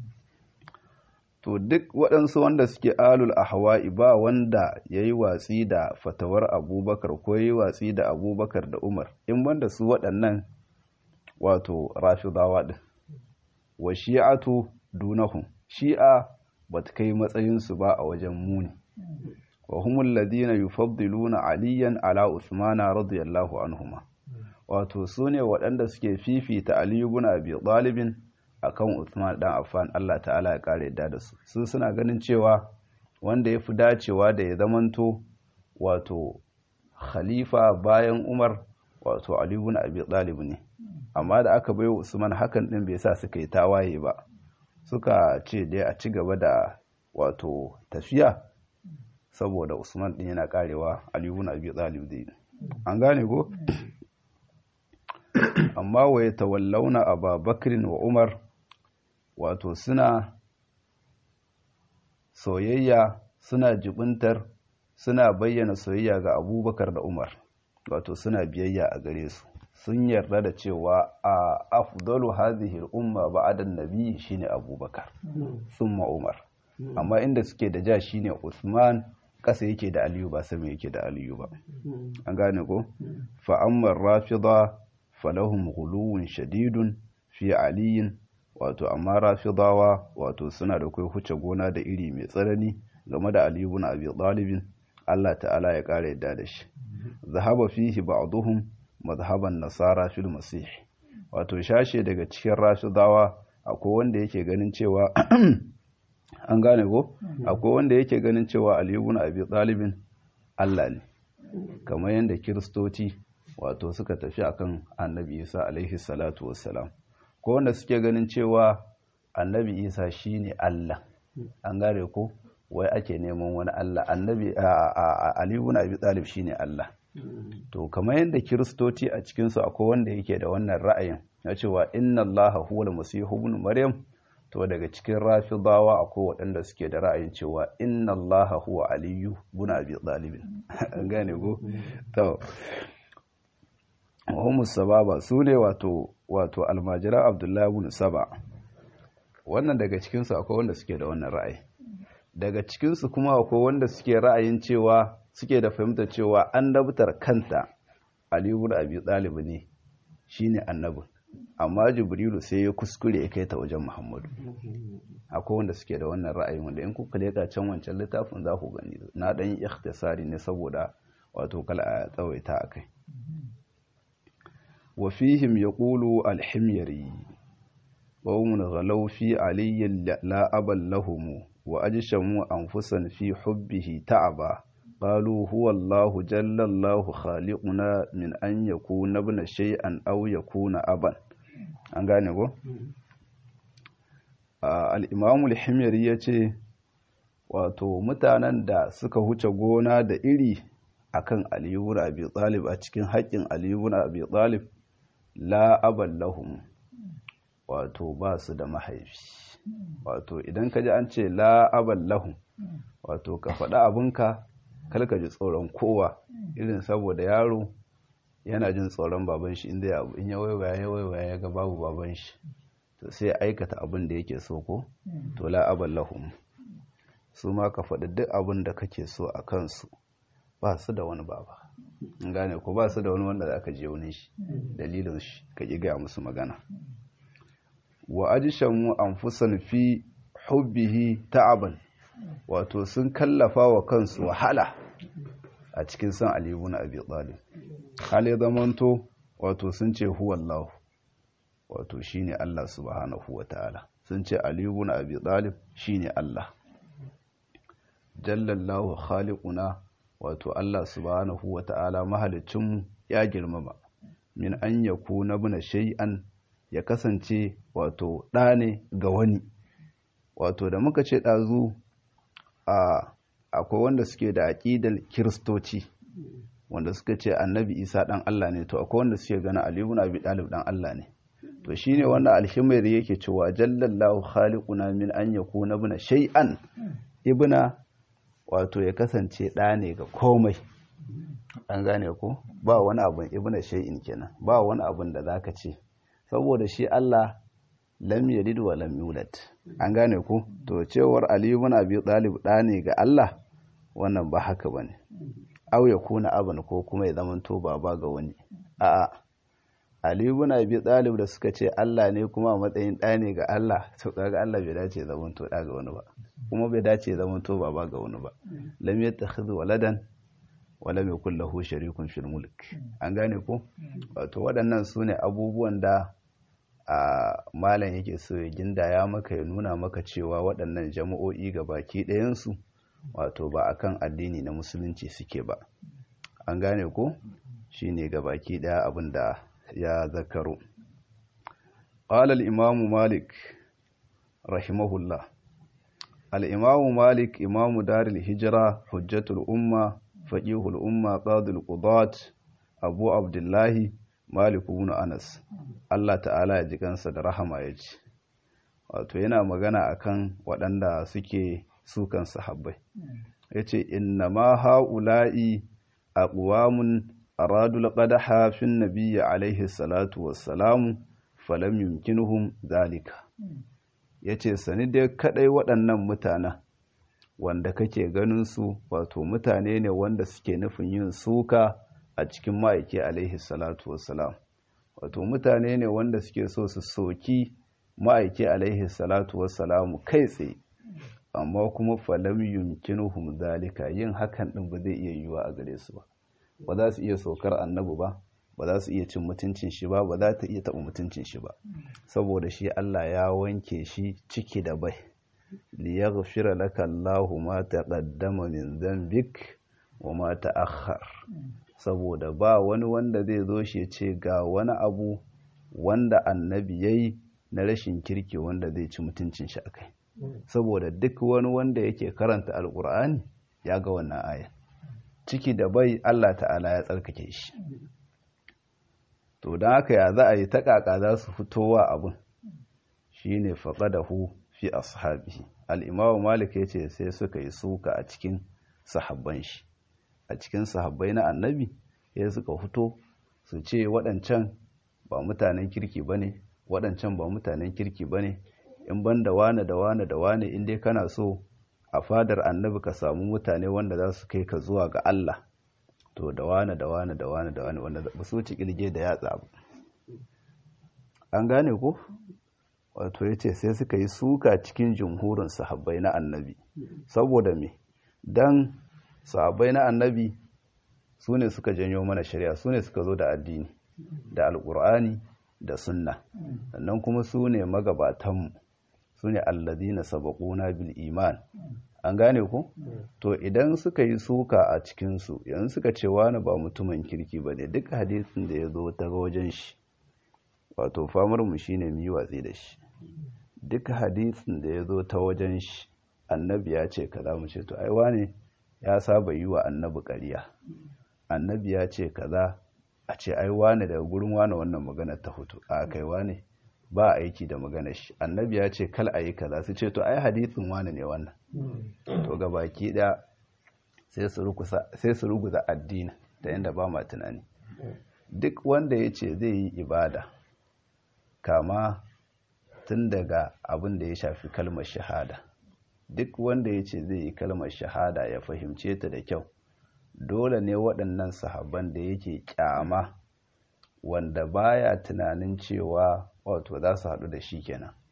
to duk waɗansu wanda suke alul ahwa'i ba wanda ya yi watsi da fatawar abubakar ko ya yi watsi da abubakar da umar in banda su waɗannan wato rafidawa ɗin wa shi'atu dunahum shi'a ba ta kai matsayinsu ba a wajen muni wa humul ladina yufaddiluna aliyan ala usmana radiyallahu anhuma wato su ne waɗanda suke fifita aliyu bin abi ɗalibin a kan usman ɗan affan allah ta'ala ya ƙara yadda da su su suna ganin cewa wanda ya fi dacewa da ya zamanto wato khalifa bayan umar wato aliyu bin abi ɗalib ne amma da aka bai usman hakan ɗin bai sa suka yi tawaye ba suka ce dai a ci gaba da wato tafiya saboda usman ɗin yana karewa aliyu bin abi ɗalib dai an gane ko amma wa ya tawallauna ababakrin wa umar wato suna soyayya suna jibintar suna bayyana soyayya ga abubakar da umar wato suna biyayya a gare su sun yarda da cewa a afdalu hadhihi al-umma ba'da an-nabi shine abubakar thumma umar amma inda suke da ja shine usman kasa yake da aliyu ba sama yake da aliyu ba an gane ko fa amma rafida falahum ghuluwun shadidun fi aliyin wato amma rafidawa wato suna da kai huce gona da iri mai tsanani game da Ali ibn Abi Talib Allah ta'ala ya kare yadda da shi zahaba fihi ba'dhum madhhaban nasara fil masih wato shashe daga cikin rafidawa akwai wanda yake ganin cewa an gane ko akwai wanda yake ganin cewa Ali ibn Abi Talib Allah ne kamar yadda kiristoci wato suka tafi akan annabi isa alaihi salatu wassalam ko wanda suke ganin cewa annabi isa shine allah an gare ko wai ake neman wani allah annabi aliyu na abi talib shine allah to kamar yadda kiristoci a cikinsu akwai wanda yake da wannan ra'ayin na cewa inna allaha huwa masihu ibn maryam to daga cikin rafidawa akwai waɗanda suke da ra'ayin cewa inna allaha huwa aliyu ibn abi talib an gane ko to Muhammad Sababa su ne wato wato almajira Abdullahi ibn Saba wannan daga cikinsu akwai wanda suke da wannan ra'ayi daga cikinsu kuma akwai wanda suke ra'ayin cewa suke da fahimtar cewa annabtar kanta Ali ibn Abi Talib ne shine annabin amma Jibrilu sai ya kuskure ya kai ta wajen Muhammadu akwai wanda suke da wannan ra'ayin wanda in kuka leka can wancan littafin za ku gani na dan ikhtisari ne saboda wato kala a tsawaita akai وفيهم يقول الحميري قوم غلوا في علي لا أبا لهم وأجشموا أنفسا في حبه تعبا قالوا هو الله جل الله خالقنا من أن يكون ابن شيئا أو يكون أبا an gane ko? al'imamu al-himyari ya ce wato mutanen da suka huce gona da iri akan aliyu na abi talib a cikin haƙƙin aliyu na abi talib la aban lahum wato ba su da mahaifi wato idan ka ji an ce la aban lahum wato ka faɗa abinka kalka ji tsoron kowa irin saboda yaro yana jin tsoron baban shi inda abu in ya waiwaya ya waiwaya ya ga babu baban shi to sai aikata abin da yake so ko to la aban lahum su ma ka faɗi duk abin da kake so a kansu ba su da wani baba gane ko ba su da wani wanda za ka je wani shi dalilin shi ka ƙi gaya musu magana wa ajshamu anfusan fi hubbihi ta'aban wato sun kallafa wa kansu wahala a cikin san Ali ibn Abi Talib hal zamanto wato sun ce huwallahu wato shine Allah subhanahu wataala sun ce Ali ibn Abi Talib shine Allah jallallahu khaliquna wato Allah subhanahu wataala mahalicin ya girmama min an yakuna buna shay'an ya kasance wato ɗa ne ga wani wato da muka ce ɗazu a akwai wanda suke da aƙidar kiristoci wanda suka ce annabi isa ɗan Allah ne to akwai wanda suke gana aliyu na abi ɗalib ɗan Allah ne to shine wannan alhimari yake cewa jallallahu khaliquna min an yakuna ibna shay'an ibna wato ya kasance ɗa ne ga komai an gane ko ba wani abun ibna shay'in kenan ba wani abun da zaka ce saboda shi Allah lam yalid wa lam yulad an gane ku to cewar ali ibn abi talib da ne ga Allah wannan ba haka bane aw ya kuna aban ko kuma ya zaman to baba ga wani a'a ali ibn abi talib da suka ce Allah ne kuma a matsayin da ne ga Allah to kaga Allah bai dace zaman to da ga wani ba kuma bai dace zaman to baba ga wani ba lam yattakhidhu waladan wa lam yakul lahu sharikun fil mulk an gane ko wato waɗannan sune abubuwan da a malam yake so ya gindaya maka ya nuna maka cewa waɗannan jama'o'i ga baki ɗayansu wato ba akan addini na musulunci suke ba an gane ko shine ga baki ɗaya abin da ya zakaro qala al-imam malik rahimahullah al-imam malik imamu daril hijra hujjatul umma faqihul umma qadul qudat abu abdullahi Malik ibn Anas Allah ta'ala ya ji kansa da rahama ya ce wato yana magana akan waɗanda suke sukan sahabbai yace inna ma haula'i aqwamun aradu laqadaha fi nabiyyi alaihi salatu wassalamu falam yumkinuhum zalika yace sani dai kadai waɗannan mutanen wanda kake ganin su wato mutane ne wanda suke nufin yin suka a cikin ma'aiki alaihi salatu wassalam wato mutane ne wanda suke so su soki ma'aiki alaihi salatu wassalamu kai tsaye amma kuma falam yumkinuhum zalika yin hakan din ba zai iya yiwuwa a gare su ba ba za su iya sokar annabi ba ba za su iya cin mutuncin shi ba ba za ta iya taɓa mutuncin shi ba saboda shi Allah ya wanke shi ciki da bai liyaghfira laka Allahu ma taqaddama min dhanbik wa ma ta'akhkhar saboda ba wani wanda zai zo shi ce ga wani abu wanda annabi ya yi na rashin kirki wanda zai ci mutuncin shi akai saboda duk wani wanda yake karanta alkur'ani ya ga wannan aya ciki da bai Allah ta'ala ya tsarkake shi to don haka ya za a yi taƙaƙa za su fitowa abin shine faqadahu fi ashabihi al-imamu malik yace sai suka yi suka a cikin sahabban shi a cikin sahabbai na annabi ya suka fito su ce waɗancan ba mutanen kirki ba ne waɗancan ba mutanen kirki ba ne in ban da wane da wane da wane in dai kana so a fadar annabi ka samu mutane wanda za su kai ka zuwa ga Allah to da wane da wane da wane da wane wanda ba su ci kirge da yatsa ba an gane ko wato ya ce sai suka yi suka cikin jumhurin sahabbai na annabi saboda me dan sahabbai na annabi su ne suka janyo mana shari'a su ne suka zo da addini da alkur'ani da sunna sannan kuma su ne magabatanmu su ne alladina sabaquna bil iman an gane ku to idan suka yi suka a cikinsu yanzu suka ce wani ba mutumin kirki ba ne duk hadisin da ya zo ta wajen shi wato famarmu shi ne mu yi watsi da shi duk hadisin da ya zo ta wajen shi annabi ya ce kaza mu ce to ai wane ya saba yi wa annabi ƙarya annabi ya ce kaza a ce ai wane daga gurin wane wannan magana ta fito a kai wane ba aiki da maganar shi annabi ya ce kal ayi kaza su ce to ai hadisin wane ne wannan to ga baki da sai su ruguza addini da yadda ba ma tunani duk wanda ya ce zai yi ibada kama tun daga abin da ya shafi kalmar shahada duk wanda ya ce zai yi kalmar shahada ya fahimce ta da kyau dole ne waɗannan sahabban da yake kyama wanda baya tunanin cewa wato za su haɗu da shi kenan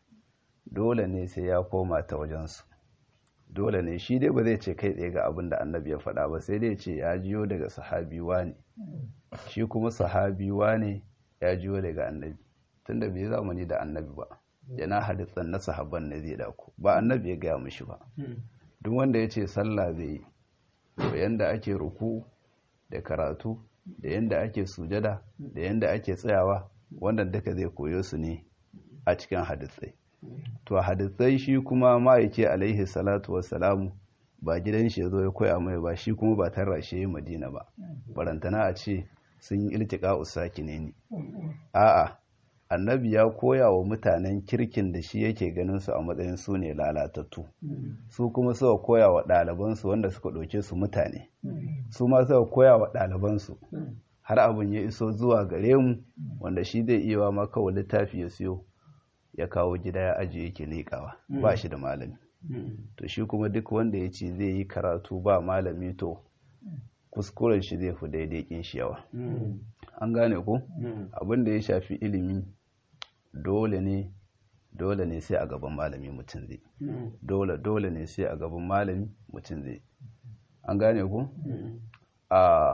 dole ne sai ya koma ta wajensu dole ne shi dai ba zai ce kai tsaye ga abin da annabi ya faɗa ba sai dai ce ya jiyo daga sahabi ne shi kuma sahabi ne ya jiyo daga annabi tunda bai zamani da annabi ba yana hadisan na sahabban ne zai dako ba annabi ya gaya mishi ba duk wanda ya ce sallah zai yi to yanda ake ruku da karatu da yanda ake sujada da yanda ake tsayawa wannan duka zai koyo su ne a cikin hadisai to hadisai shi kuma ma'aike alaihi salatu wassalamu ba gidan shi zo ya koya mai ba shi kuma ba tarra shi madina ba barantana a ce sun yi iltika usaki ne ni a'a annabi ya koya wa mutanen kirkin da shi yake ganin su a matsayin su ne lalatattu su kuma suka koya wa ɗalibansu wanda suka ɗauke su mutane su ma suka koya wa ɗalibansu har abin ya iso zuwa gare mu wanda shi zai iya ma kawai littafi ya siyo ya kawo gida ya ajiye yake leƙawa ba shi da malami to shi kuma duk wanda ya ce zai yi karatu ba malami to kuskuren shi zai fi daidai kin shi yawa an gane ko abin da ya shafi ilimi dole ne dole ne sai a gaban malami mutum zai dole dole ne sai a gaban malami mutum zai an gane ko a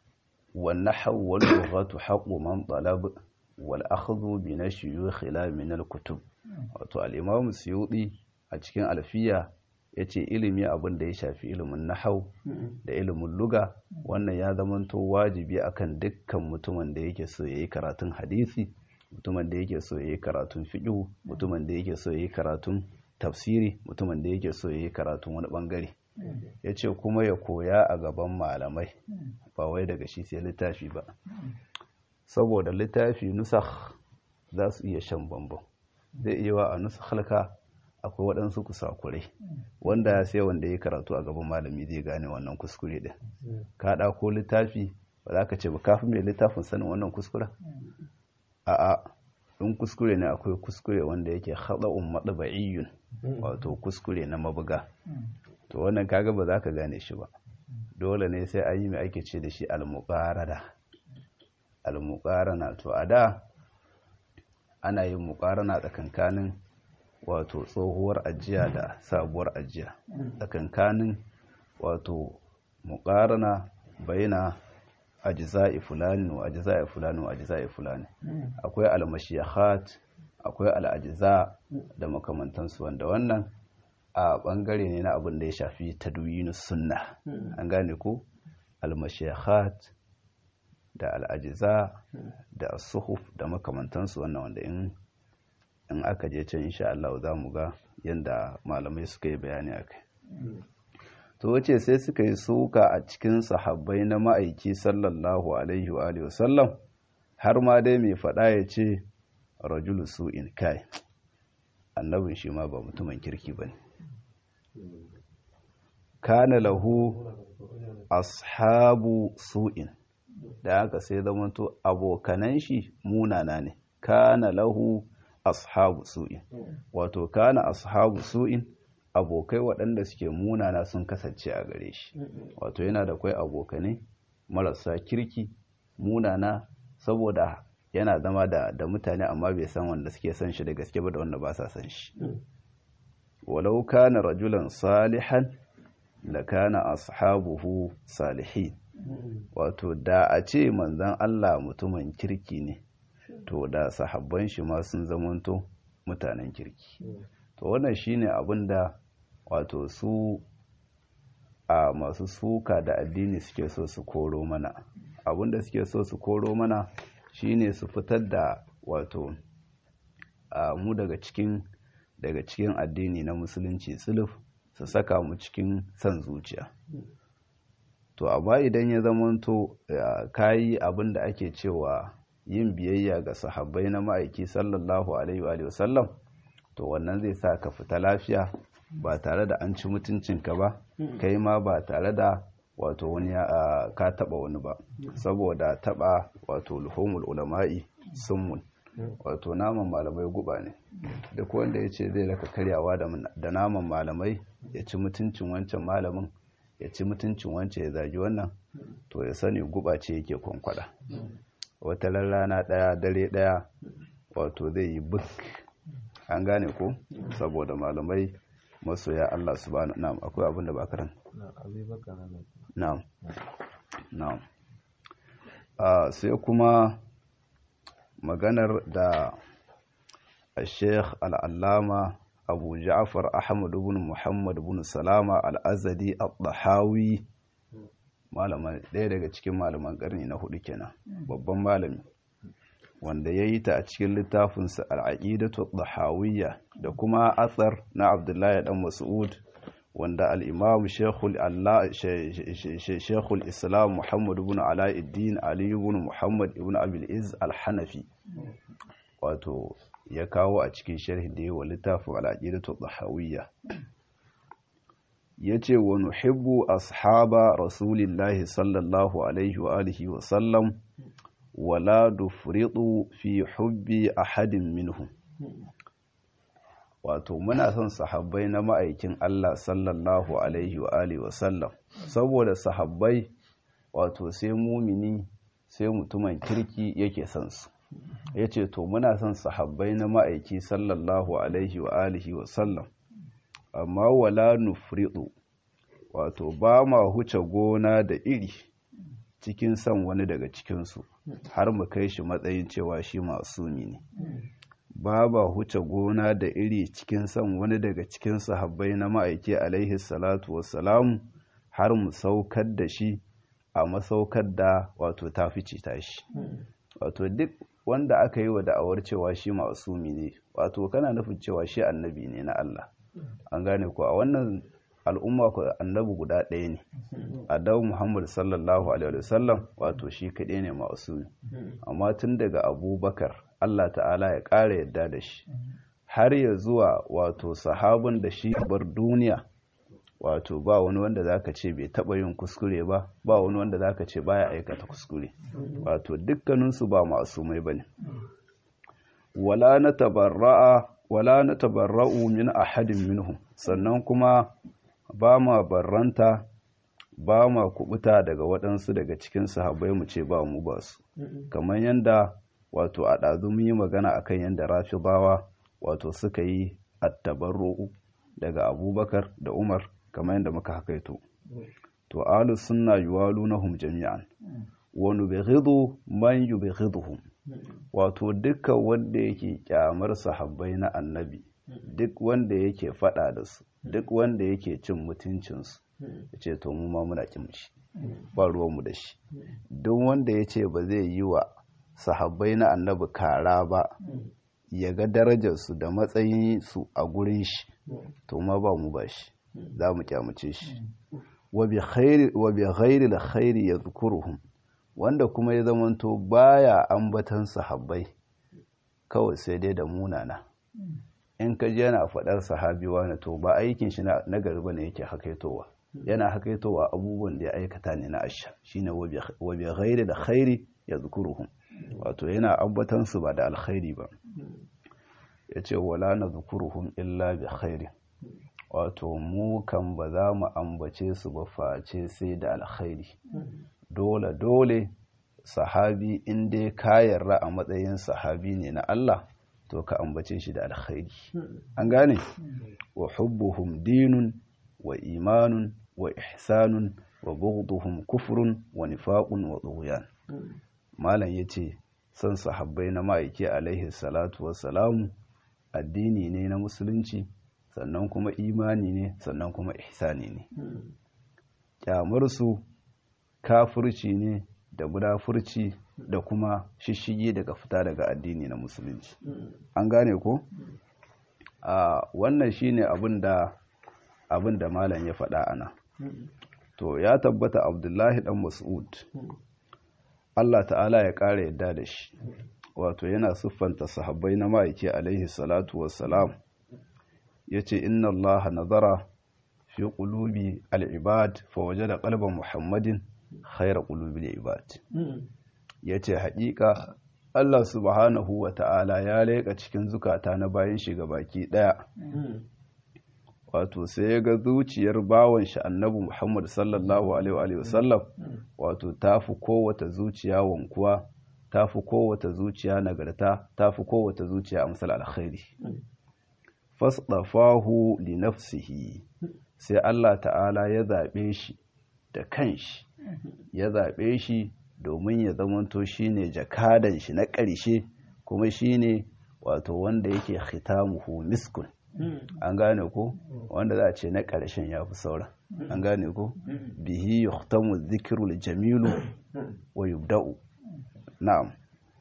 والنحو واللغة حق من طلب والأخذ بنشيوخ لا من الكتب wato al-Imam Suyuti a cikin alfiya yace ilimi abin da ya shafi ilimin nahau da ilimin luga wannan ya zamanto wajibi akan dukkan mutumin da yake so yayi karatun hadisi mutumin da yake so yayi karatun fiqh mutumin da yake so yayi karatun tafsiri mutumin da yake so yayi karatun wani bangare ya ce kuma ya koya a gaban malamai ba wai daga shi sai littafi ba saboda littafi nusakh za su iya shan bambam zai iya wa a nusakhalka akwai waɗansu kusakurai wanda sai wanda ya karatu a gaban malami zai gane wannan kuskure din ka ɗako littafi ba za ka ce ba kafin mai littafin sanin wannan kuskura a'a in kuskure ne akwai kuskure wanda yake haɗa'un maɗaba'iyyun wato kuskure na mabuga to wannan kaga ba za ka gane shi ba dole ne sai an yi mai ake ce da shi al-muqarada al-muqarana to a da ana yin muqarana tsakankanin wato tsohuwar ajiya da sabuwar ajiya tsakankanin wato muqarana baina ajza'i fulani wa ajza'i fulani wa ajza'i fulani akwai al-mashiyahat akwai al-ajza da makamantansu wanda wannan a bangare ne na abin da ya shafi tadwinus sunna an gane ko al-mashiyahat da al-ajza da as-suhuf da makamantansu wannan wanda in in aka je can insha Allah za mu ga yanda malamai suka yi bayani akai to wace sai suka yi suka a cikin sahabbai na ma'aiki sallallahu alaihi wa alihi wasallam har ma dai mai faɗa ya ce rajulu su'in kai annabin shi ma ba mutumin kirki bane kana lahu ashabu su'in da haka sai zamanto abokanan shi munana ne kana lahu ashabu su'in wato kana ashabu su'in abokai waɗanda suke munana sun kasance a gare shi wato yana da kwai abokanai marasa kirki munana saboda yana zama da, da mutane amma bai san wanda suke san shi da gaske ba da wanda ba sa san shi walau kana rajulan salihan la kana ashabuhu salihin wato da a ce manzan Allah mutumin kirki ne to da sahabban shi ma sun zamanto mutanen kirki to wannan shine abin da wato su a masu suka da addini suke so su koro mana abin da suke so su koro mana shine su fitar da wato a mu daga cikin daga cikin addini na musulunci tsuluf su saka mu cikin san zuciya to amma idan ya zamanto kayi abin da ake cewa yin biyayya ga sahabbai na ma'aiki sallallahu alaihi wa sallam to wannan zai sa ka fita lafiya ba tare da an ci mutuncinka ba kai ma ba tare da wato wani ka taba wani ba saboda taba wato luhumul ulama'i summun wato naman malamai guba ne duk wanda ya ce zai raka karyawa da naman malamai ya ci mutuncin wancan malamin ya ci mutuncin wancan ya zagi wannan to ya sani guba ce yake kwankwada wata rana ɗaya dare ɗaya wato zai yi buk an gane ko saboda malamai masoya Allah subhanahu na'am akwai abin da ba karan na'am na'am sai kuma maganar da Sheikh Al-Allama Abu Ja'far Ahmad ibn Muhammad ibn Salama Al-Azadi Al-Dahawi malama ɗaya daga cikin malaman ƙarni na hudu kenan babban malami wanda ya yi ta a cikin littafinsa al'aƙidatu dhahawiyya da kuma athar na abdullahi dan mas'ud wanda al'imam shekul islam muhammad ibn ala'iddin ali ibn muhammad ibn abil'iz al-hanafi wato ya kawo a cikin sharhin da yi wa littafin al'aƙidatu dhahawiyya ya ce wa nuhibbu ashaba rasulillahi sallallahu alaihi wa alihi wa sallam wala dufridu fi hubbi ahadin minhum wato muna son sahabbai na ma'aikin Allah sallallahu alaihi wa alihi wa sallam saboda sahabbai wato sai mumini sai mutumin kirki yake son su yace to muna son sahabbai na ma'aiki sallallahu alaihi wa alihi wa sallam amma wala nufridu wato ba ma huce gona da iri cikin son wani daga cikinsu har mu kai shi matsayin cewa shi masumi ne ba ba huce gona da iri cikin son wani daga cikin sahabbai na ma'aiki alaihi salatu wassalamu har mu saukar da shi a masaukar da wato ta fice tashi wato duk wanda aka yi wa da'awar cewa shi masumi ne wato kana nufin cewa shi annabi ne na Allah an gane ko a wannan al'umma ku annabi guda ɗaya ne adawu muhammad sallallahu alaihi wasallam wato shi kaɗai ne masu amma tun daga abubakar allah ta'ala ya ƙara yadda da shi har ya zuwa wato sahabin da shi bar duniya wato ba wani wanda zaka ce bai taɓa yin kuskure ba ba wani wanda zaka ce baya aikata kuskure wato dukkaninsu ba masu mai bane wala na tabarra'a wala na tabarra'u min ahadin minhum sannan kuma ba ma barranta ba ma kubuta daga waɗansu daga cikin sahabbai mu ce ba mu ba su kamar yadda wato a ɗazu mun yi magana akan yadda rafidawa wato suka yi attabarru'u daga abubakar da umar kamar yadda muka hakaito to alu sunna yuwalunahum jami'an wa nubghidu man yubghiduhum wato dukkan wanda yake kyamar sahabbai na annabi duk wanda yake fada da su duk wanda yake cin mutuncinsu ya ce to mu ma muna kin shi ba ruwanmu da shi duk wanda ya ce ba zai yi wa sahabbai na annabi kara ba ya ga darajarsu da matsayinsu a gurin shi to ma ba mu ba shi za mu kyamace shi wa bi ghairi da khairi ya zukuruhum wanda kuma ya zamanto baya ambatan sahabbai kawai sai dai da munana in ka ji yana faɗar sahabi wani to ba aikin shi na gari bane yake hakaitowa yana hakaitowa abubuwan da ya aikata ne na asha shine wa bi ghairi da khairi ya zukuruhum wato yana ambatan su ba da alkhairi ba yace wala na zukuruhum illa bi khairi wato mu kan ba za mu ambace su ba face sai da alkhairi dole dole sahabi in dai ka yarda a matsayin sahabi ne na Allah to ka ambace shi da alkhairi an gane wa hubbuhum dinun wa imanun wa ihsanun wa bughduhum kufrun wa nifaqun wa tughyan malam yace san sahabbai na ma'aiki alaihi salatu wassalamu addini ne na musulunci sannan kuma imani ne sannan kuma ihsani ne kyamar su kafirci ne da munafurci da kuma shishigi daga fita daga addini na musulunci an gane ko a wannan shine abin da abin da malam ya faɗa ana to ya tabbata abdullahi dan mas'ud Allah ta'ala ya ƙara yadda da shi wato yana siffanta sahabbai na ma'aiki alaihi salatu wassalam ya ce inna Allah nazara fi qulubi al-ibad fa wajada qalba muhammadin khayra qulubi al-ibad yace haƙiƙa Allah subhanahu wa ta'ala ya leƙa cikin zukata na bayan shiga baki ɗaya wato sai ya ga zuciyar bawan shi annabi Muhammad sallallahu alaihi wa sallam wato tafi kowata zuciya wankuwa tafi kowata zuciya nagarta tafi kowata zuciya amsal alkhairi fasdafahu li nafsihi sai Allah ta'ala ya zaɓe shi da kanshi ya zaɓe shi domin ya zamanto shine jakadan shi na ƙarshe kuma shine wato wanda yake khitamuhu miskun an gane ko wanda za a ce na ƙarshen ya fi sauran an gane ko bihi yuhtamu dhikrul jamilu wa yubda'u na'am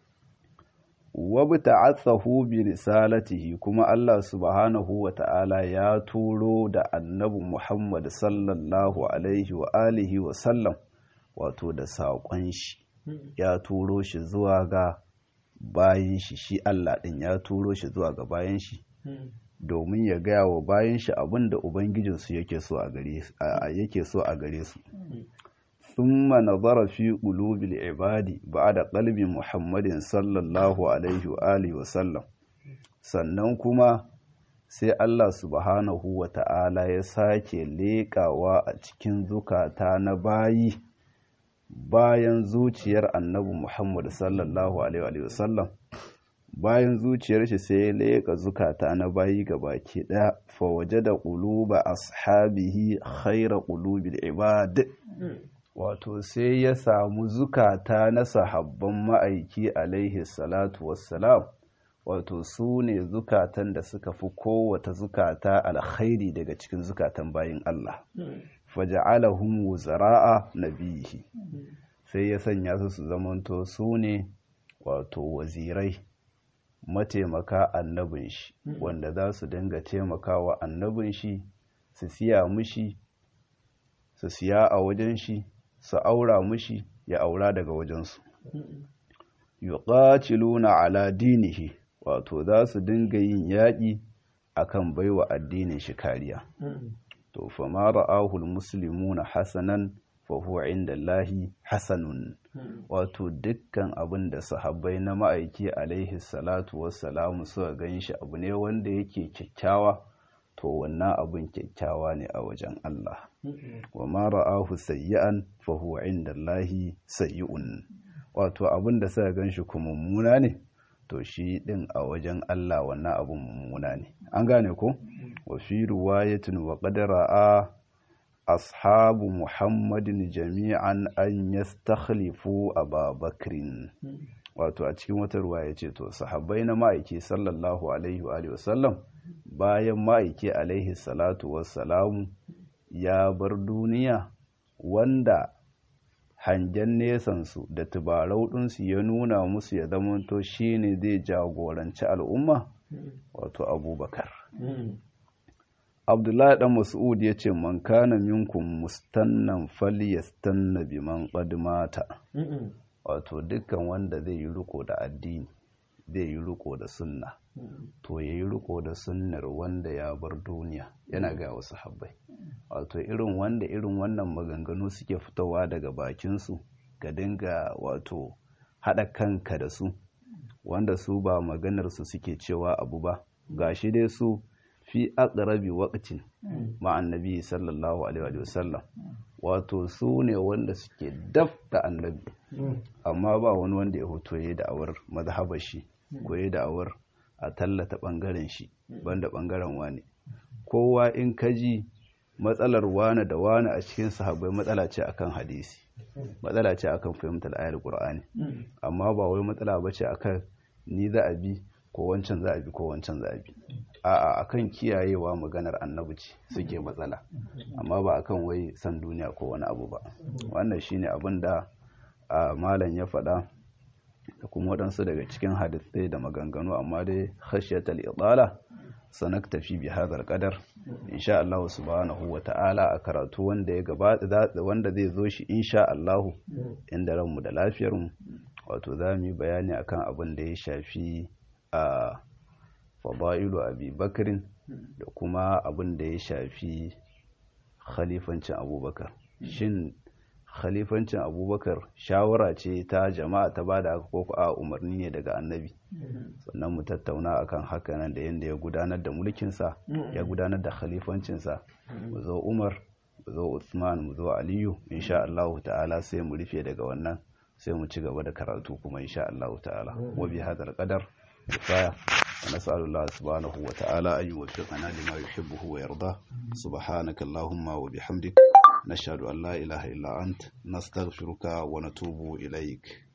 wabta'athahu bi risalatihi kuma Allah subhanahu wa ta'ala ya turo da annabi Muhammad sallallahu alaihi wa alihi wa sallam wato da saƙon shi ya turo shi zuwa ga bayan shi shi Allah ɗin ya turo shi zuwa ga bayan shi domin ya gaya wa bayan shi abin da ubangijinsu yake so a gare su ثم نظر في قلوب العباد بعد قلب محمد صلى الله عليه وآله وسلم sannan kuma sai Allah subhanahu wa ta'ala ya sake leƙawa a cikin zukata na bayi bayan zuciyar annabi Muhammad sallallahu alaihi wasallam bayan zuciyar shi sai ya leƙa zukata na bayi ga baki ɗaya fa waje da ƙuluba ashabihi khaira ƙulubil ibad wato sai ya samu zukata na sahabban ma'aiki alaihi salatu wassalam wato su ne zukatan da suka fi kowata zukata alkhairi daga cikin zukatan bayin Allah faja'alahum wuzara'a nabihi sai ya sanya su su zamanto su ne wato wazirai mataimaka annabin shi wanda za su dinga taimakawa annabin shi su siya mushi su siya a wajen shi su aura mushi ya aura daga wajensu yuqatiluna ala dinihi wato za su dinga yin yaƙi akan baiwa addinin shi kariya to fa ma ra'ahu almuslimuna hasanan fa huwa indallahi hasanun wato dukkan abin da sahabbai na ma'aiki alaihi salatu wassalamu suka ganshi abu ne wanda yake kyakkyawa to wannan abin kyakkyawa ne a wajen Allah wa ma ra'ahu sayyi'an fa huwa indallahi sayyi'un wato abin da suka ganshi kuma mummuna ne to shi din a wajen Allah wannan abin mummuna ne an gane ko wa fi riwayatin wa qad ra'a ashabu muhammadin jami'an an yastakhlifu ababakrin wato a cikin wata ruwaya ce to sahabbai na ma'aiki sallallahu alaihi wa alihi wasallam bayan ma'aiki alaihi salatu wassalamu ya bar duniya wanda hangen nesansu da tubarau ɗinsu ya nuna musu ya zamanto shi ne zai jagoranci al'umma wato abubakar abdullahi ɗan mas'ud ya ce man kana minkum mustannan falyastanna biman qad mata wato dukkan wanda zai yi riko da addini zai yi riko da sunna to ya yi riko da sunnar wanda ya bar duniya yana ga wasu habbai wato irin wanda irin wannan maganganu suke fitowa daga bakinsu ka dinga wato haɗa kanka da su wanda su ba maganarsu suke cewa abu ba gashi dai su fi aqrabi waqtin ma annabi sallallahu alaihi wa sallam wato su ne wanda suke daf da annabi amma ba wani wanda ya hoto ya da'awar mazhabar shi ko ya da'awar a tallata bangaren shi banda bangaren wani kowa in kaji matsalar wane da wane a cikin sahabbai matsala ce akan hadisi matsala ce akan fahimtar ayar qur'ani amma ba wai matsala bace akan ni za a bi ko wancan za a bi ko wancan za a bi a'a akan kiyayewa maganar annabi ce suke matsala amma ba akan wai san duniya ko wani abu ba wannan shine abin da malam ya faɗa da kuma waɗansu daga cikin hadisai da maganganu amma dai khashyatal idala sanak tafi bi hadar qadar insha Allah subhanahu wa ta'ala a karatu wanda ya gabata wanda zai zo shi insha Allah inda ranmu da lafiyar mu wato za mu yi bayani akan abin da ya shafi a fadailu abi bakrin da kuma abin da ya shafi khalifancin abubakar shin khalifancin abubakar shawara ce ta jama'a ta ba da haka ko a umarni ne daga annabi sannan mu tattauna akan haka nan da yadda ya gudanar da mulkinsa ya gudanar da khalifancinsa mu zo umar mu zo usman mu zo aliyu insha Allah ta'ala sai mu rufe daga wannan sai mu ci gaba da karatu kuma insha Allah ta'ala wa bi hadal qadar kifaya ونسأل الله سبحانه وتعالى أن يوفقنا لما يحبه ويرضاه سبحانك اللهم وبحمدك نشهد أن لا إله إلا أنت نستغفرك ونتوب إليك